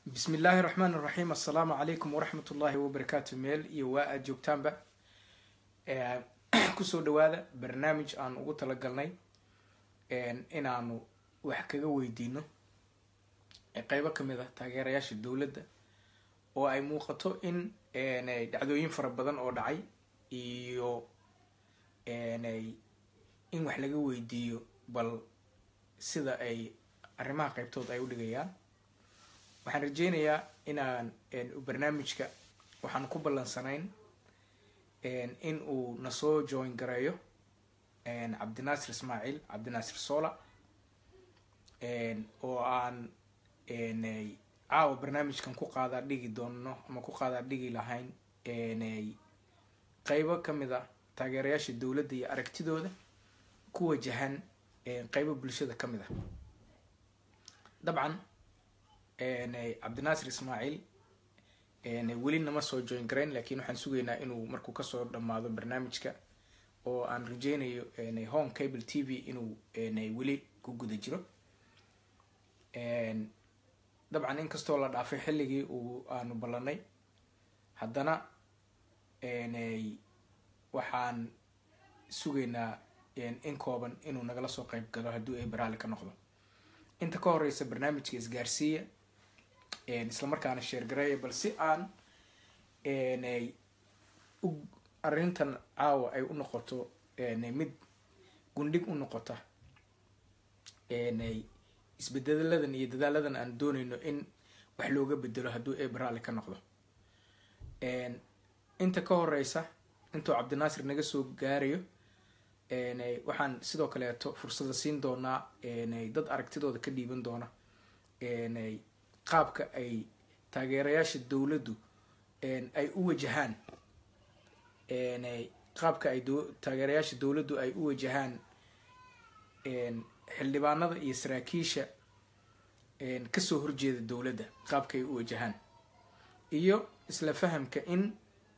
bismi illaahi raxmaan iraxiim assalaamu calaykum waraxmat ullaahi wabarakaatu meel iyo waa aad joogtaanba kusoo dhawaada barnaamij aan ugu talagalnay inaanu wax kaga weydiino qeybo kamid ah taageerayaasha dowladda oo ay muuqato in dhacdooyin fara badan oo dhacay iyo in wax laga weydiiyo bal sida ay arrimaha qeybtood ay u dhigayaan waxaan rajeynayaa inaan barnaamijka waxaan ku ballansanayn in uu nasoo join gareeyo cabdinaasir ismaaciil cabdinaasir sola oo aan caawa barnaamijkan ku qaadaa dhigi doono ama ku qaadaa dhigi lahayn qeybo kamid a taageerayaasha dowladda iyo aragtidooda ku wajahan qeybo bulshada kamid ah dabcan cabdinaasir ismaaciil weli nama soo join garayn lakin waxaan sugaynaa inuu markuu kasoo dhamaado barnaamijka oo aan rajeynayo home cable t v inuu weli ku guda jiro dabcan inkastoo la dhaafay xilligii uu aanu ballanay haddana waxaan sugaynaa in kooban inuu nagala soo qeyb galo haddii ay baraali ka noqdo inta ka horeysa barnaamijka isgaarsiiya islamarkaana sheergareeya bal si aan arrintan caawa ay u noqoto mid gundhig u noqota isbedeladan iyo dadaaladan aan dooneyno in wax looga bedelo hadduu ee baraali ka noqdo inta ka horeysa intuu cabdinaasir naga soo gaarayo waxaan sidoo kaleeto fursada siin doonaa dad aragtidooda ka dhiiban doona qaabka ay taageerayaasha dowladdu ay u wajahaan qaabka ay taageerayaasha dowladdu ay u wajahaan xildhibaanada iyo saraakiisha kasoo horjeeda dowladda qaabka ay u wajahaan iyo isla fahamka in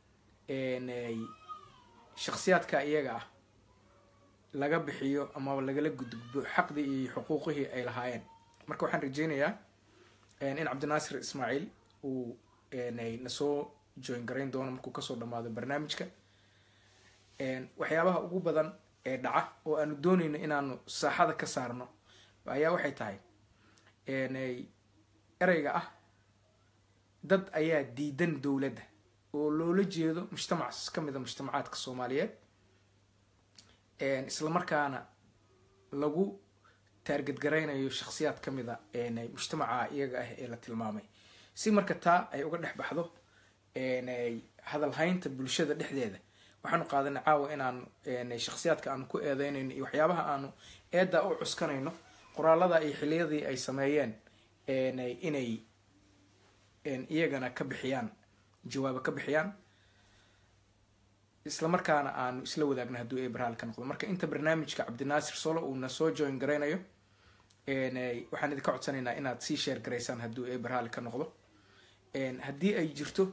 shaksiyaadka iyaga ah laga bixiyo ama lagala gudgudbo xaqdii iyo xuquuqihii ay lahaayeen marka waxaan rajeynayaa in cabdinaasir ismaaciil uu nasoo join garayn doono markuu kasoo dhamaado barnaamijka waxyaabaha ugu badan ee dhaca oo aanu dooneyno inaanu saaxada ka saarno ayaa waxay tahay ereyga ah dad ayaa diidan dowladda oo loola jeedo mujtamac kamid a mujtamacaadka soomaaliyeed islamarkaana lagu taargadgaraynayo shaksiyaad kamid a mujtamaca iyaga ah ee la tilmaamay si marka taa ay uga dhex baxdo hadalhaynta bulshada dhexdeeda waxaanu qaadanay caawa inaanu shaksiyaadka aanu ku eedeynayno iyo waxyaabaha aanu eeddaa u cuskanayno qoraalada iyo xiliyadii ay sameeyeen inay iyagana ka bixiyaan jawaabo ka bixiyaan islamarkaana aanu isla wadaagna hadduu ee baraal ka noqdo marka inta barnaamijka cabdinaasir solo uu na soo join garaynayo waxaan idinka codsanaynaa inaad sii sheer garaysaan hadduu ee baraali ka noqdo haddii ay jirto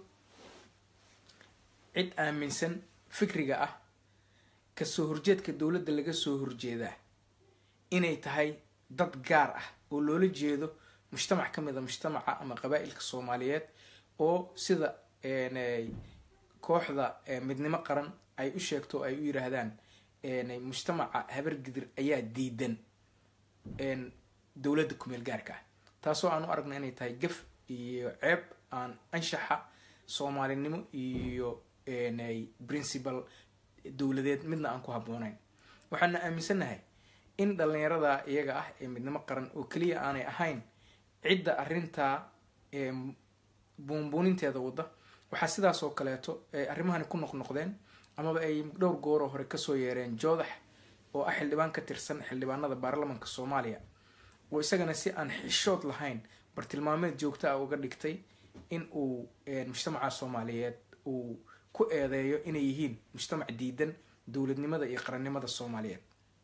cid aaminsan fikriga ah kasoo horjeedka dowladda laga soo horjeedaa inay tahay dad gaar ah oo loola jeedo mujtamac kamid a mujtamaca ama qabaa-ilka soomaaliyeed oo sida kooxda midnimo qaran ay u sheegto ay u yiraahdaan mujtamaca habargidir ayaa diidan dowladda kumeel gaarka ah taasoo aan u aragna inay tahay gaf iyo ceeb aan anshaxa soomaalinimo iyo principal dowladeed midna aan ku habboonayn waxaana aaminsannahay in dhalinyarada iyaga ah ee midnimo qaran oo keliya aanay ahayn cidda arrintaa buunbuuninteeda wadda waxaa sidaas oo kaleeto arrimahani ku noqnoqdeen amaba ay dhowr gooroo hore kasoo yeereen joodax oo ah xildhibaan ka tirsan xildhibaanada baarlamanka soomaaliya oo isagana si aan xishood lahayn bartilmaameed joogta ah uga dhigtay in uu mujtamaca soomaaliyeed uu ku eedeeyo inay yihiin mujtamac diidan dowladnimada iyo qarannimada soomaaliyeed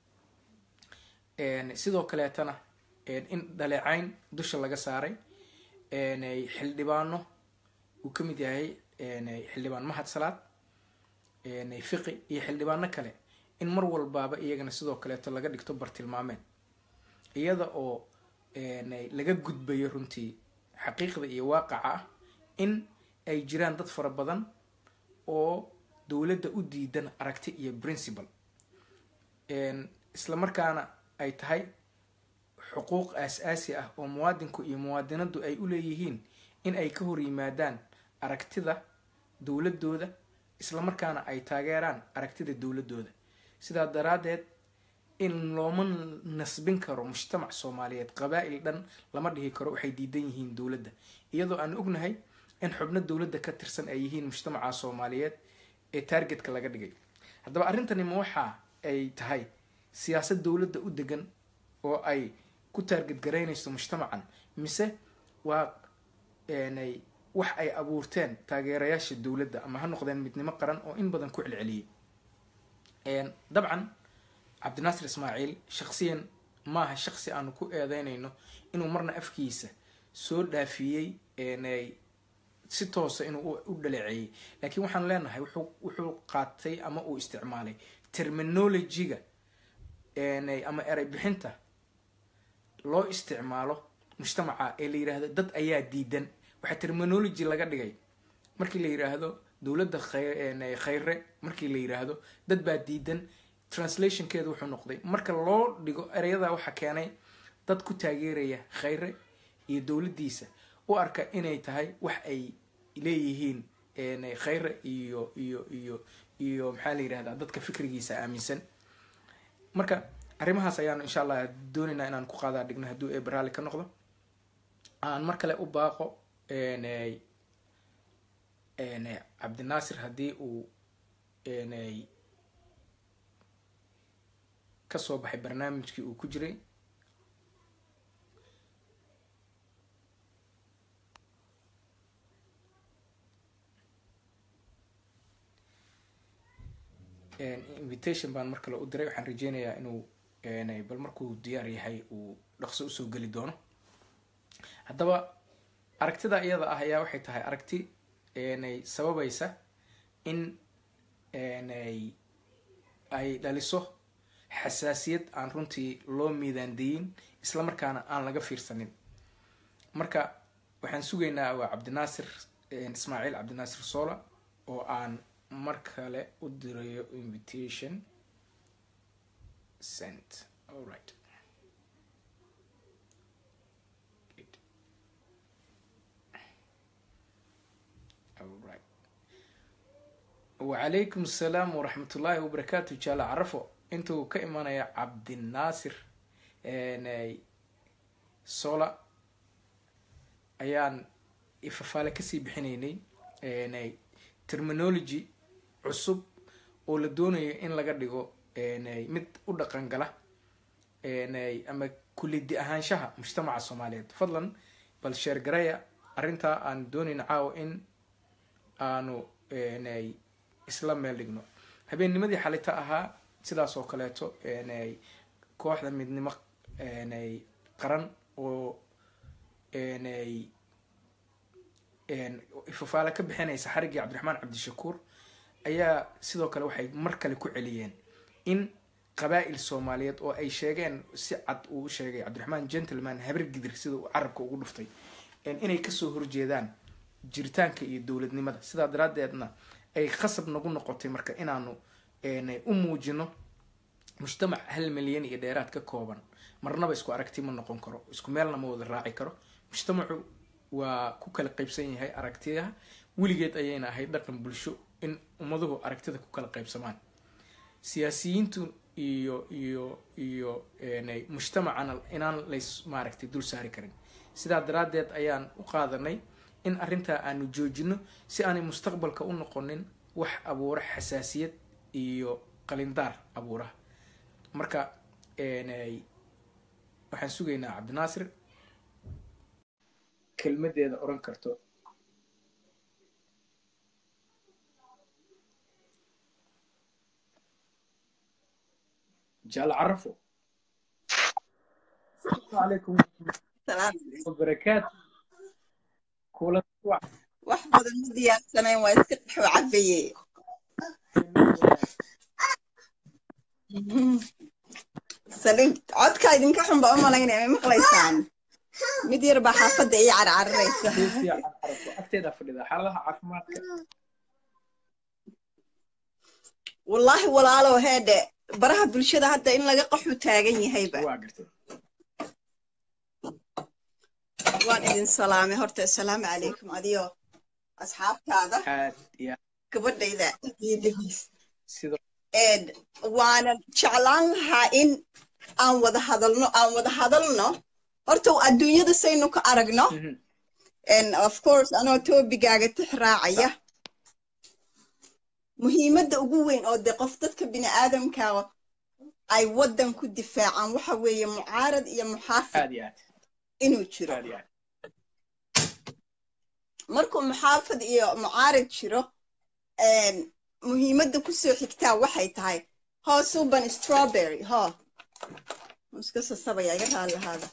sidoo kaleetana in dhaleecayn dusha laga saaray xildhibaano uu ka mid yahay xildhibaan mahad salaad fiqi iyo xildhibaano kale in mar walbaaba iyagana sidoo kaleeto laga dhigto bartilmaameed iyada oo laga gudbayo runtii xaqiiqda iyo waaqaca ah in ay jiraan dad fara badan oo dowladda u diidan aragti iyo principle isla markaana ay tahay xuquuq aas-aasi ah oo muwaadinku iyo muwaadinadu ay u leeyihiin in ay ka hor yimaadaan aragtida dowladooda isla markaana ay taageeraan aragtida dowladooda sidaa daraaddeed in looma nasbin karo mujtamac soomaaliyeed qabaa-il dhan lama dhihi karo waxay diidan yihiin dowladda iyadoo aan ognahay in xubno dowladda ka tirsan ay yihiin mujtamaca soomaaliyeed ee taargetka laga dhigay haddaba arrintani ma waxa ay tahay siyaasad dowladda u degan oo ay ku taarget garaynayso mujtamacan mise waa wax ay abuurteen taageerayaasha dowladda ama ha noqdeen midnimo qaran oo in badan ku celceliyay dabcan cabdinaasir ismaaciil shaksiyan maaha shaksi aanu ku eedeynayno inuu marna afkiisa soo dhaafiyey si toosa inuu u dhaleeceeyey laakiin waxaan leenahay wuxuu qaatay ama uu isticmaalay terminologyga ama erey bixinta loo isticmaalo mujtamaca ee la yiraahdo dad ayaa diidan waxaa terminology laga dhigay markii la yiraahdo dowladda khayre markii la yiraahdo dad baa diidan translationkeedu wuxuu noqday marka loo dhigo ereyada waxaa keenay dad ku taageeraya khayre iyo dowladdiisa u arka inay tahay wax ay leeyihiin khayre iyo iyo iyo iyo maxaa la yirahdaa dadka fikrigiisa aaminsan marka arrimahaas ayaanu insha allah doonaynaa inaan ku qaadaa dhigno hadduu ee baraali ka noqdo aan mar kale u baaqo cabdinaasir haddii uu kasoo baxay barnaamijkii uu ku jiray invitation baan mar kale u diray waxaan rajeynayaa inuu bal markuu diyaar yahay uu dhaqso usoo geli doono haddaba aragtida iyada ah ayaa waxay tahay aragti sababaysa in ay dhaliso xasaasiyad aan runtii loo miidaandayin isla markaana aan laga fiirsanin marka waxaan sugaynaa waa cabdinaasir ismaaciil cabdinaasir sola oo aan mar kale u dirayo invitation sent alright alright wacalaykum asalaam waraxmat ullaahi wabarakaatu jaala carafo intuu ka imanaya cabdinaasir sola ayaan ifafaale kasii bixinaynay terminology cusub oo la doonayo in laga dhigo mid u dhaqan gala ama kulidi ahaanshaha mujtamaca soomaaliyeed fadlan bal sheergaraya arrintaa aan doonayno caawa in aanu isla meel dhigno habeennimadii xalita ahaa sidaas oo kaleeto kooxda midnimo qaran oo ifafaale ka bixinaysa xariggii cabdiraxmaan cabdishakuur ayaa sidoo kale waxay mar kale ku celiyeen in qabaa-il soomaaliyeed oo ay sheegeen si cad uu u sheegay cabdiraxmaan gentleman habar gidir sida uu carabka ugu dhuftay inay kasoo horjeedaan jiritaanka iyo dowladnimada sidaa daraadeedna ay khasab nagu noqotay marka inaanu u muujino mujtamac hal milyan iyo dheeraad ka kooban marnaba isku aragti ma noqon karo isku meelna ma wada raaci karo mujtamacu waa ku kala qaybsan yahay aragtiyaha weligeed ayayna ahayd dhaqan bulsho in ummaduhu aragtida ku kala qaybsamaan siyaasiyiintu iyo iyo iyo mujtamacana inaan lays maaragtay dul saari karin sidaa daraadeed ayaan u qaadanay in arrintaa aanu joojino si aanay mustaqbalka u noqonin wax abuura xasaasiyad iyo qalindaar abuuraha marka waxaan sugaynaa cabdinaasir kelmadeeda oran karto jaal carafo alaykum wabarakaatu kula wax badan ma diyaarsanayn waa iska dhaxo cabaye saliim codka idinka xun baa u malaynaya may maqlaysaan mid yar baa xaafadda ii carcararaysa si fiican aragto agteeda fadhida xaaladaha caafimaadka wallaahi walaalow heedhe baraha bulshada hadda in laga qaxu taagan yahayba waa gartay waan idin salaamay horta assalaamu calaykum adiyo asxaabtaada aad iyo aad gabadhayda iyo dhegeysa sidoo Een, waanan jeclaan lahaa in aan wada hadalno aan wada hadalno horta adduunyada saynu ka aragno Mhm. and of course anoo toobigaaga tix raacaya muhiimadda ugu weyn oo de qof dadka bini aadamka ay waddan ku difaacaan waxa weeye mucaarad iyo muxaafid aad iyo aad inuu jiro aad iyo aad markuu muxaafid iyo mucaarad jiro een, muhiimadda kusoo xigtaa waxay tahay hoo suban strawberry ho iska sasabaya iga raali lahaada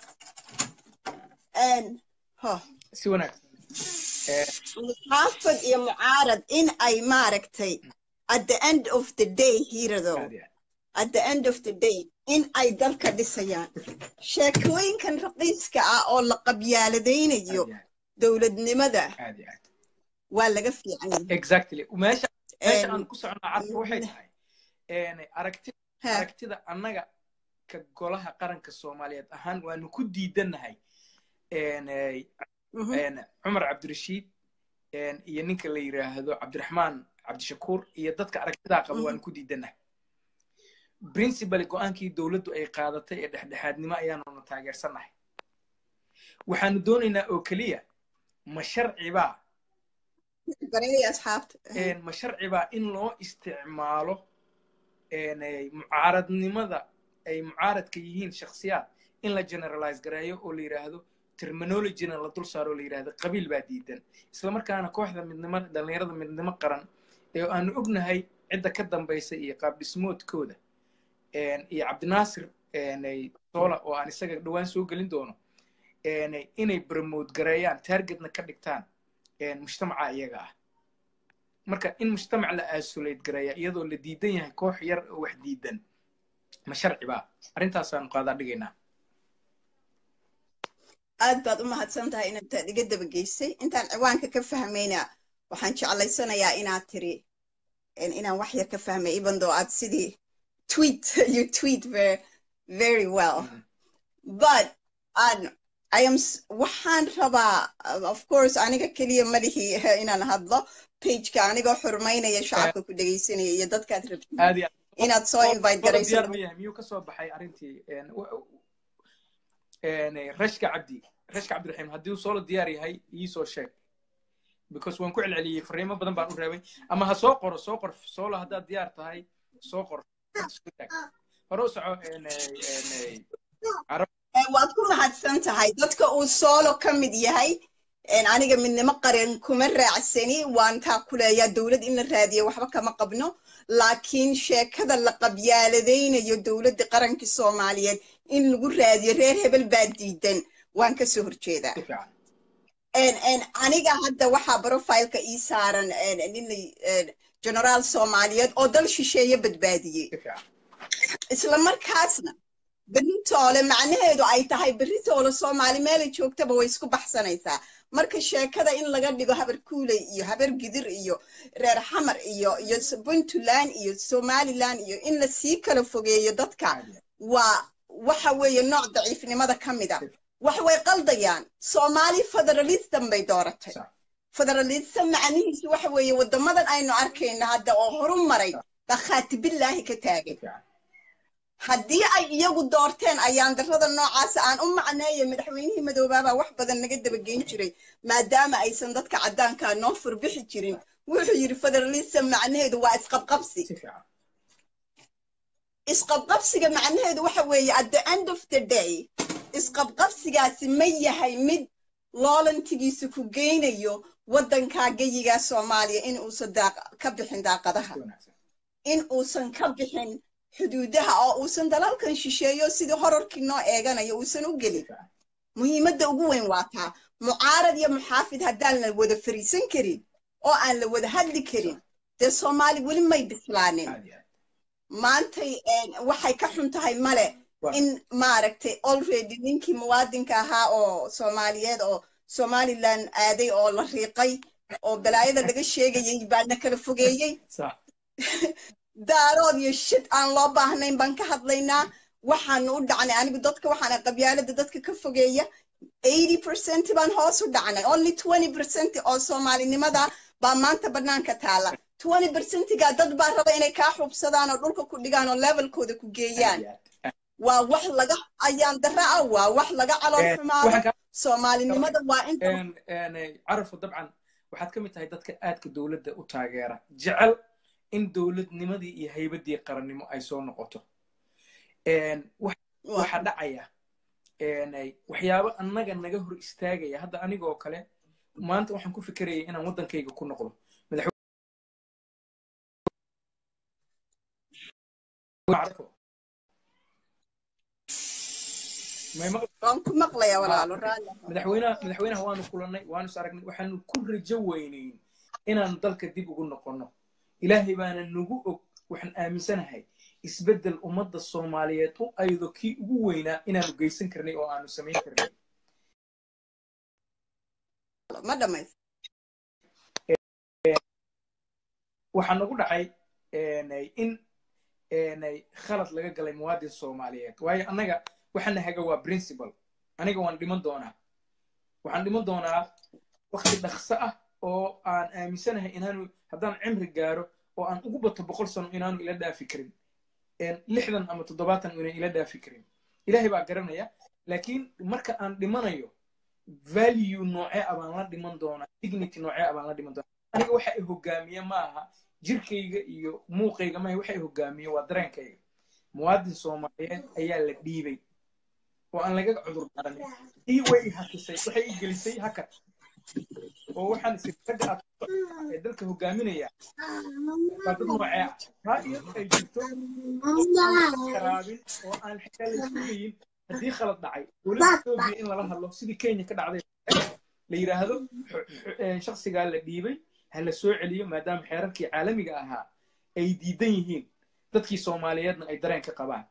Een, ho si wanaagsan Eh, muxaafid iyo mucaarad in ay maaragtay at the end of the day hiiradow aad iyo aad at the end of the day in ay dalka dhisayaan sheekooyinkan raqiiska ah oo la qabyaaladaynayo aad iyo aad dowladnimada aad iyo aad waa laga fiican yahay exactly meesha meesha Een, aan ku soconaa carka waxay tahay een, aragti ha, aragtida annaga ka golaha qaranka soomaaliyeed ahaan waanu ku diidannahay een, eh, mhm, een, cumar cabdirashiid een, iyo ninka la yiraahdo cabdiraxmaan cabdishakuur iyo dadka aragtidaa qaba Mhm. waanu ku diidannahay principally go-aankii dowladdu ay qaadatay ee dhexdhexaadnimo ayaanuna taageersannahay waxaanu doonaynaa oo keliya ma sharcibaa bareeya asxaabta een, ma sharcibaa in loo isticmaalo een, ay mucaaradnimada ay mucaaradka yihiin shakhsiyaad in la generalize gareeyo oo la yidhaahdo terminologyna la dul saaro oo la yidhaahdo qabiil baa diidan isla markaana kooxda midnimo dhallinyarada midnimo qaran ee aanu ognahay cidda ka dambaysa iyo qaab dhismoodkooda een, iyo cabdinaasir een, ay soola oo aan isaga dhowaan soo gelin doono een, ay- inay promote gareeyaan targetna ka dhigtaan een, mujtamaca iyaga ah marka in mujtamac la aasulate gareeya iyadoo la diidan yahay koox yar oo wax diidan ma sharci baa arrintaasaanu qaadaa dhigaynaa aad baad u mahadsan tahay inaad iga dabageysay intaan ciwaanka ka fahmayna waxaan jeclaysanayaa inaad tiri in- inaan wax yar ka fahmay even though aad sidii tweet you tweet very very well Mhm. but an I am s- waxaan rabaa uh, of course aniga keliya malihi inaan hadlo pageka anigoo xurmaynaya shacabka ku dhegeysanaya iyo dadkaad rabtid aad iyo aad inaad soo invite Qolo garayso diyaar ma yahay miyuu ka soo baxay arrintii een, w- een, rashka cabdi rashka cabdiraxiim haddii uu soola diyaar yahay ii soo sheeg because waan ku celceliyey fariimo badan baan u reebay ama ha soo qoro soo qor soola haddaad diyaar tahay soo qor hore u soco een, een, carab Eh, waad ku mahadsan tahay dadka uu soolo ka mid yahay een, aniga midnimo qaran kuma raacsani waan taa ku leeyaa dowlad in la raadiyo waxba kama qabno laakiin sheekada la qabyaaladaynayo dowladda qaranka soomaaliyeed in lagu raadiyo reer hebel baa diidan waan ka soo horjeedaa si fiican En- en aniga hadda waxaa profileka ii saaran en, nin la- en, generaal soomaaliyeed oo dal shisheeye badbaadiyey si fiican isla markaasna beritoole macnaheedu ay tahay beritoole soomaali meelay joogtaba way isku baxsanaysaa marka sheekada in laga dhigo habar kuuley iyo habar gidir iyo reer xamar iyo iyo s- puntland iyo somaliland iyo in la sii kala fogeeyo dadka aad iyo waa waxa weeye nooc daciifnimada ka mid a aad. wax way qaldayaan soomaali federalism bay dooratay Sax. federalism macnihiisu waxa weeye waddamadan aynu arkayno hadda oo horu maray baa khaatibillaahi ka si taagay fiican haddii ay iyagu doorteen ayaan darrada noocaasa aan u macneeyo madaxweynihii madoobaabaa wax badan naga dabageyn jiray maadaama aysan dadka caddaankaa noo furbixi jirin wuxuu yidhi federalism macnaheedu waa isqabqabsi si fiican isqabqabsiga macnaheedu waxa weeye at the end of the day isqabqabsigaasi ma yahay mid loolantigiisa ku geynayo waddankaa geyigaa soomaaliya in uusan daaq ka bixin daaqadaha si wanaagsan in uusan ka bixin xuduudaha oo uusan dalalkan shisheeyo sidii horarkii noo eeganayo uusan u si gelin fiican muhiimadda ugu weyn waa taa mucaarad iyo muxaafid haddaan la wada fariisan karin oo aan la wada hadli karin dee soomaali weli may bislaanin aad iyo aad maantay een, waxay ka xun tahay male in maaragtay already ninkii muwaadinka ahaa oo soomaaliyeed oo somaliland aaday oo la riiqay oo balaayada laga sheegayay baana kala fogeeyey daarood iyo shid aan loo baahnayn baan ka hadlaynaa waxaanu u dhacnay anigu dadka waxaana qabyaalada dadka ka fogeeya eighty percent baan hoos u dhacnay only twenty percent oo soomaalinimada baa maanta banaanka taala twenty percentiga dad baa raba inay kaa xubsadaan oo dhulka ku dhigaan oo levelkooda ku geeyaan waa wax laga ayaan dara ah waa wax laga calool xumaado soomaalinimada waa inta carafo dabcan waxaad ka mid tahay dadka aadka dowladda u taageera jecel in dowladnimadii iyo haybadii qarannimo ay soo noqoto waxaa dhacaya waxyaabo annaga naga hor istaagaya hadda anigoo kale maanta waxaan ku fikerayay inaan waddankayga ku noqdo madaxweynaha madaxweynaha waanu kulannay waanu is aragnay waxaanu ku rajo weynayn inaan dalka dib ugu noqonno ilaahay baana nagu og waxaan aaminsanahay isbeddel ummadda soomaaliyeed u aydo kii ugu weynaa inaanu geysan karnay oo aanu samayn karnay waxaa nagu dhacay in khalad laga galay muwaadin soomaaliyeed waayo annaga waxaana haga waa principal aniga waan dhiman doonaa waxaan dhiman doonaa wakti dhaqso ah oo aan aaminsanahay inaanu haddaan cimri gaaro oo aan ugu bato boqol sano inaanu ila dhaafi karin lixdan ama toddobaatan inaan ila dhaafi karin ilaahay baa garanaya laakiin marka aan dhimanayo value noocee a baan la dhiman doonaa dignity noocee a baan la dhiman doonaa aniga waxa i hogaamiye ma aha jirkayga iyo muuqayga maaha waxa i hogaamiye waa dareenkayga muwaadin soomaaliyeed ayaa la dhiibay oo aan laga cudur daaranin ii way i hakisay waxay i gelisay hakad oo waxaan isi ragga aad ee dalka hogaaminaya waa dad noocee ah taa iyo ay jirto karaabin oo aan xitaa la sugayin haddii khalad dhacay dowladda etoobiya in lala hadlo sidii kenya ka dhacday la yidhaahdo shaksigaa la dhiibay ha la soo celiyo maadaama xeerarkii caalamiga ahaa ay diidan yihiin dadkii soomaaliyeedna ay dareen ka qabaan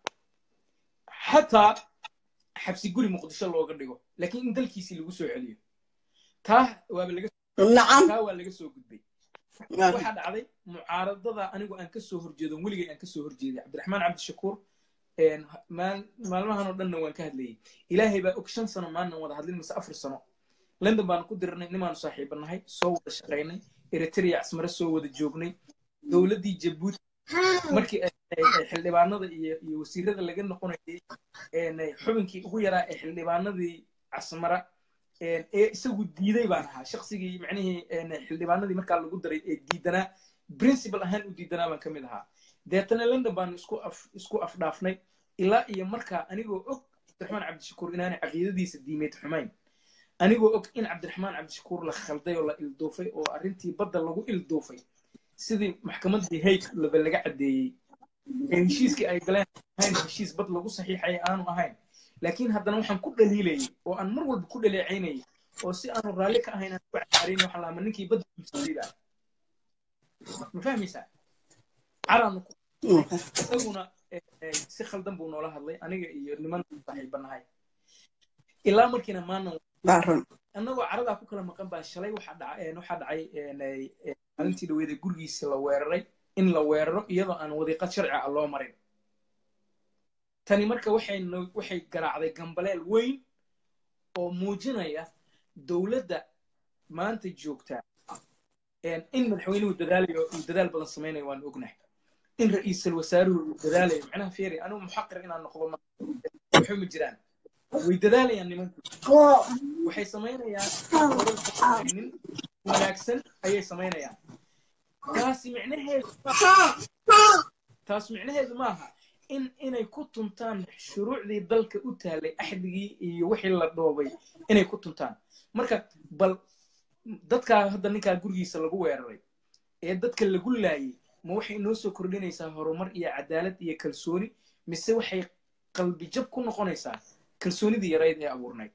xataa xabsi guri muqdisho looga dhigo laakiin in dalkiisii lagu soo celiyo taa waaba laga taa waa laga soo gudbay waxaa dhacday mucaaradada anigu aan kasoo horjeedo weligay aan kasoo horjeeday cabdiraxmaan cabdishakuur maalmahan oo dhanna waan ka hadlayay ilaahay baa og shan sano maalnan wada hadlin mise afar sano london baanu ku dirnay nimaanu saaxiibanahay soo wada shaqaynay eritrea casmare soo wada joognay dowladdii jabuuti markii xildhibaanada iyo iyo wasiirada laga noqonayay xubinkii ugu yaraa ee xildhibaanadii casmara ee isagu diiday baan ahaa shaksigii macnihii xildhibaanadii markaa lagu daray ee diidanaa principal ahaan u diidanaa baan ka mid ahaa deetana london baanu isku af isku afdhaafnay ilaa iyo markaa anigoo og cabdiraxmaan cabdishakuur inaanay caqiidadiisa diimeed xumayn anigoo og in cabdiraxmaan cabdishakuur la khalday oo la ilduufay oo arrintii badda lagu ilduufay sidii maxkamaddii hayg laba laga caddeeyey ee heshiiskii ay galeen ahayn heshiis bad lagu saxiixaya aanu ahayn laakiin haddana waxaan ku dhaliilayay oo aan mar walba ku dhaleecaynayay oo si aanu raalli ka ahayn aan ku caarin waxaan lahaa ma ninkii badda iibsadayda ma fahmaysaa caraanu ku isaguna si khaldan buu noola hadlay aniga iyo niman saaxiibanahay ilaa markiina maanan annagoo caradaa ku kala maqan baa shalay waxaa dhacay waxaa dhacay maalintii dhaweeda gurigiisa la weeraray in la weeraro iyadoo aan wadiiqad sharci ah loo marin tani marka waxay waxay garaacday gambaleel weyn oo muujinaya dowladda maanta joogtaa in madaxweynuhu dadaalayo uu dadaal badan samaynayo waan ognahay in ra-iisul wasaaruhu uu dadaalayo macnaha feeri anigu muxaqir inaan noqdo waxba ma jiraan way dadaalayaan nimanku waxay samaynayaan nin wanaagsan ayay samaynayaan taasi micnaheedu taas micnaheedu maaha in inay ku tuntaan shuruucdii dalka u taalay axdigii iyo wixii la dhoobay inay ku tuntaan marka bal dadkaa hadda ninkaa gurigiisa lagu weeraray ee dadka lagu laayay ma waxay inoo soo kordhinaysaa horumar iyo cadaalad iyo kalsooni mise waxay qalbi jab ku noqonaysaa kalsoonidii yarayd ee abuurnayd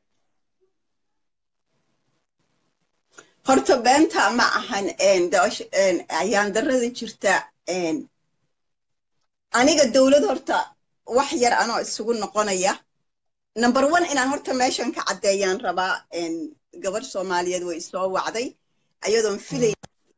horta beenta ma ahan ayaan darada jirta aniga dowlad horta wax yar anoo isugu noqonaya number one inaan horta meeshan ka caddeeyaan rabaa gabadh soomaaliyeed way isoo wacday ayadoon filay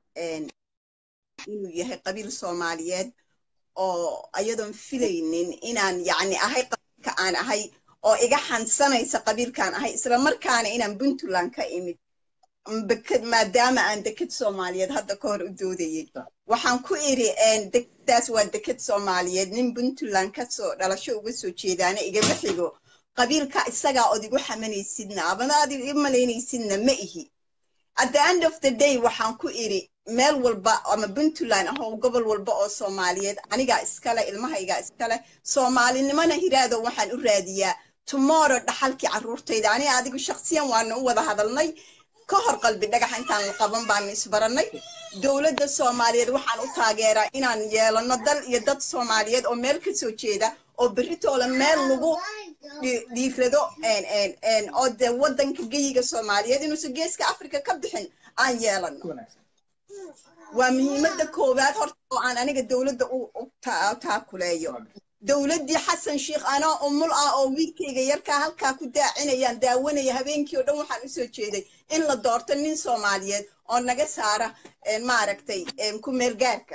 inuu yahay qabiil soomaaliyeed oo ayadoon filaynin inaan yacni ahay qabiilka aan ahay oo iga xansanaysa qabiilkaan ahay isla markaana inaan puntland ka imid maadaama aan deked soomaaliyeed hadda ka hor u doodayay waxaan ku iri dekedaas waa deked soomaaliyeed nin puntland kasoo dhalasho uga soo jeedaana igama xigo qabiilka isagaa ood igu xamanaysidna abana aad i malaynaysidna ma ihi at the end of the day waxaan ku iri meel walba ama puntland ah oo gobol walba oo soomaaliyeed anigaa iskale ilmahaygaa iskale soomaalinimona hiraado waxaan u raadiyaa tomorrow dhaxalkii carruurtayda aniga adigu shaksiyan waana u wada hadalnay ka hor qalbi dhagax intaan la qaban baanu isbarannay dowladda soomaaliyeed waxaan u taageeraa inaan yeelano dal iyo dad soomaaliyeed oo meel ka soo jeeda oo berritoola meel lagu dhiirado oo dee waddanka geyiga soomaaliyeed inuusan geeska africa ka bixin aan yeelano waa muhiimadda koowaad horta oo aan aniga dowladda u taakuleeyo dowladdii xasan sheikh anoo umul ah oo wiilkayga yarkaa halkaa ku daacinayaan daawanaya habeenkii oo dhan waxaan usoo jeeday in la doorto nin soomaaliyeed oo naga saara maaragtay ku meelgaarka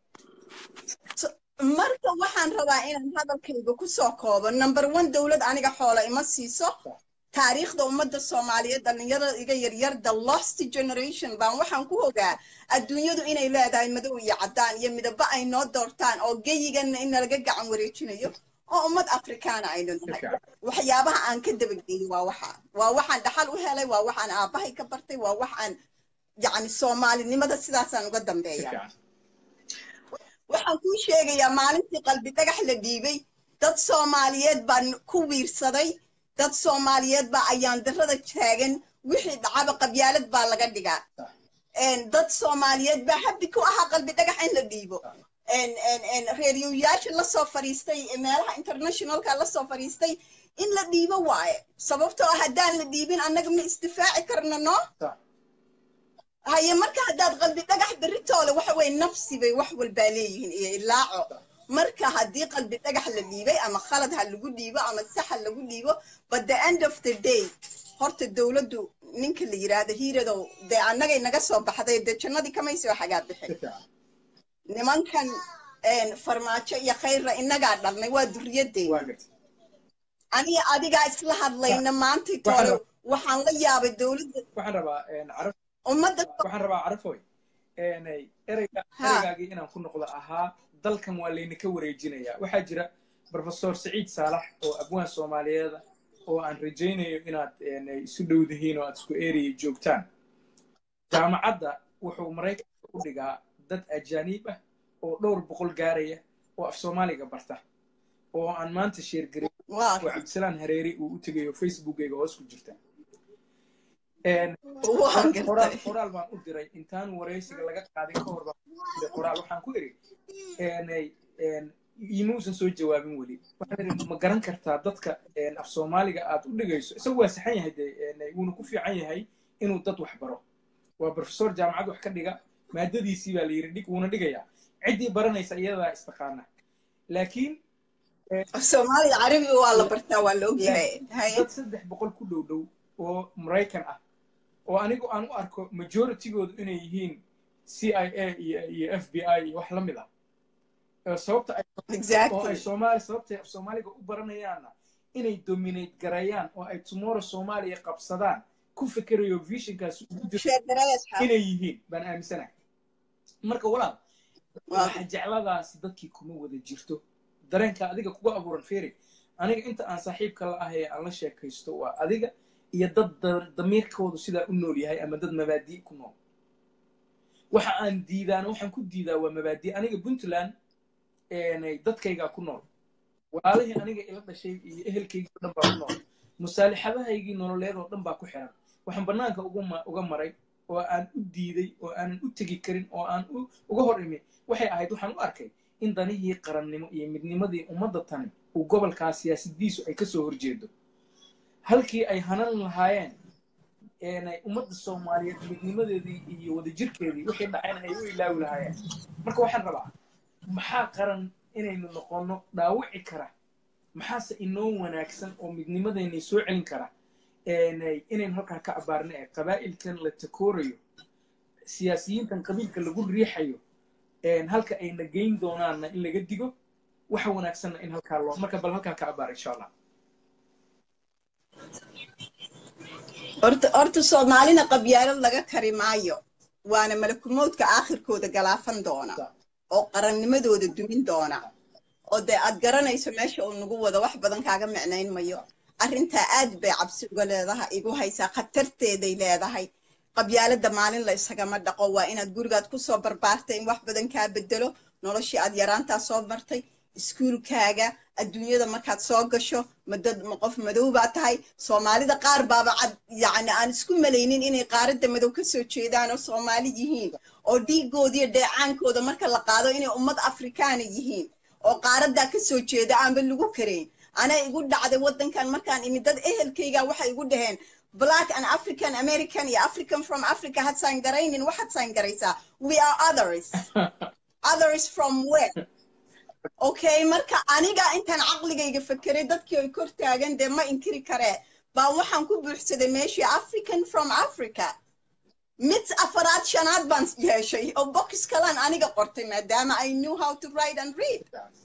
marka waxaan rabaa inaan hadalkayga kusoo koobo number one dowlad aniga xoola ima siiso taariikhda ummadda soomaaliyeed dhallinyarada iga yaryar the lost generation baan waxaan ku hogaa adduunyadu inay leedahay madow iyo caddaan iyo midabo ay noo doortaan oo geyiganna in nalaga gacan wareejinayo oo ummad afrikaana aynu nahay waxyaabaha aan ka dabageeyo waa waxa waa waxaan dhaxal u helay waa waxaan aabbahay ka bartay waa waxaan yacni soomaalinimada sidaasaan uga dambeeya waxaan kuu sheegayaa maalintii qalbi dhagax la dhiibay dad soomaaliyeed baan ku wiirsaday dad soomaaliyeed baa ayaan darada taagan wixii dhacaba qabyaalad baa laga dhigaa dad soomaaliyeed baa habbi ku ahaa qalbi dhagax in la dhiibo reeriyoyaasha lasoo fadhiistay meelaha internationalka lasoo fadhiistay in la dhiibo waaye sababtoo ah haddaan la dhiibin annaga ma isdifaaci karna no haye marka haddaad qalbi dhagax beritoole waxa weye nafsi bay wax walbaa leeyihiin iyo ilaaco marka haddii qalbi dhagax la dhiibay ama khalad ha lagu dhiibo ama sax ha lagu dhiibo but the end of the day horta dowladdu ninka la yiraahdo hiiradow dee annagay naga soo baxday dee jannadii kamay soo xagaa bixin nimankan farmaajo iyo khayrra innagaa dhalnay waa duriyaddeena aniga adigaa isla hadlayna maantay toole waxaan la yaabay dowladda ummadda waxaan rabaa carafoy ereyga ereygaagii inaan ku noqdo ahaa dalkan waa laydinka wareejinayaa waxaa jira professor saciid saalax oo abwaan soomaaliyeeda oo aan rajaynayo inaad isu dhowdihiin oo aad isku eriyay joogtaan jaamacadda wuxuu maraykanka u dhigaa dad ajaaniib ah oo dhowr boqol gaaraya oo af soomaaliga barta oo aan maanta sheergarin oo cabdisalaan hareeri uu u tegayo facebookayga hoos ku jirta qoraal baan u diray intaan waraysiga laga qaadin ka hor baan qoraal waxaan ku iri imuusan soo jawaabin weli waxaan iri ma garan kartaa dadka af soomaaliga aad u dhigayso isagu waa saxan yahay de wuuna ku fiican yahay inuu dad wax baro waa professor jaamacad wax ka dhiga maadadiisii baa la yiri dhig wuuna dhigayaa ciddii baranaysa iyadaa istaqaana laakiin soomaaliya carabiga waa la bartaa waa la ogyahay dad saddex boqol ku dhow dhow oo maraykan ah oo anigu aan u arko majoritygoodu inay yihiin c i a iyo f b i iyo wax la mid ah sababta oo ay soomaali sababtay soomaaliga u baranayaanna inay dominate gareeyaan oo ay tomorrow soomaaliya qabsadaan ku fikerayo visionkaas inay yihiin baan aaminsanahay marka walaal waxa jecladaas dadkii kuma wada jirto dareenka adiga kuga abuuran feri aniga inta aan saaxiibka la ahay aan la sheekaysto waa adiga iyo dad damiirkoodu sidaa u nool yahay ama dad mabaadi' ku nool waxa aan diidaana waxaan ku diidaa waa mabaadi' aniga puntland dadkaygaa ku nool walaalihii aniga ila dhashay iyo ehelkaygii o dhan baa ku nool musaalixadahaygii nololeed oo dhan baa ku xiran waxaan bannaanka uga maray oo aan u diiday oo aanan u tegi karin oo aan uga hor imi waxay ahayd waxaan u arkay in danihii qarannimo iyo midnimadii ummadda tani uu gobolkaa siyaasadiisu ay kasoo horjeedo halkii ay hanan lahaayeen ummadda soomaaliyeed midnimadeedii iyo wadajirkeedii wixii dhacayna ay u ilaawi lahaayeen marka waxaan rabaa maxaa qaran inaynu noqonno dhaawici kara maxaase inoo wanaagsan oo midnimadeennay soo celin kara inaynu halkaa ka abaarna ee qabaa'ilkan la takoorayo siyaasiyiintan qabiilka lagu riixayo halka ayna geyn doonaanna in laga digo waxa wanaagsanna in halkaa loo marka bal halkaa ka abaar insha allah horta horta soomaalina qabyaalad laga kari maayo waana malakumoodka aakhirkooda galaafan doona oo qarannimadooda dumin doona oo dee aad garanayso meesha uu nagu wado wax badan kaaga micnayn mayo arrintaa aad bay cabsi uga leedahay igu haysaa khatarteeday leedahay qabyaaladda maalin la isagama dhaqo waa inaad gurigaad kusoo barbaartay in wax badan kaa bedelo noloshii aad yaraantaa soo martay iskuulkaaga adduunyada markaad soo gasho madad ma qof madow baa tahay soomaalida qaar baaba cad yacni aan isku malaynin inay qaaradda madow ka soo jeedaan oo soomaali yihiin oo dhiigoodiyo dheecaankooda marka la qaado inay ummad afrikaana yihiin oo qaaraddaa ka soo jeeda aanba lagu karayn anaa igu dhacday waddankan markaan imid dad ehelkayga waxay igu dhaheen black and african american iyo african from africa had saangaraynin waxaad saangaraysaa we are others others from where okay marka aniga intaan caqligayga fekeray dadkii ay kor taagan dee ma inkiri karee baa waxaan ku buuxsaday meeshii african from africa mid afaraad shanaad baan yeeshay oo box kalaan aniga qortay maadaama i knew how to write and read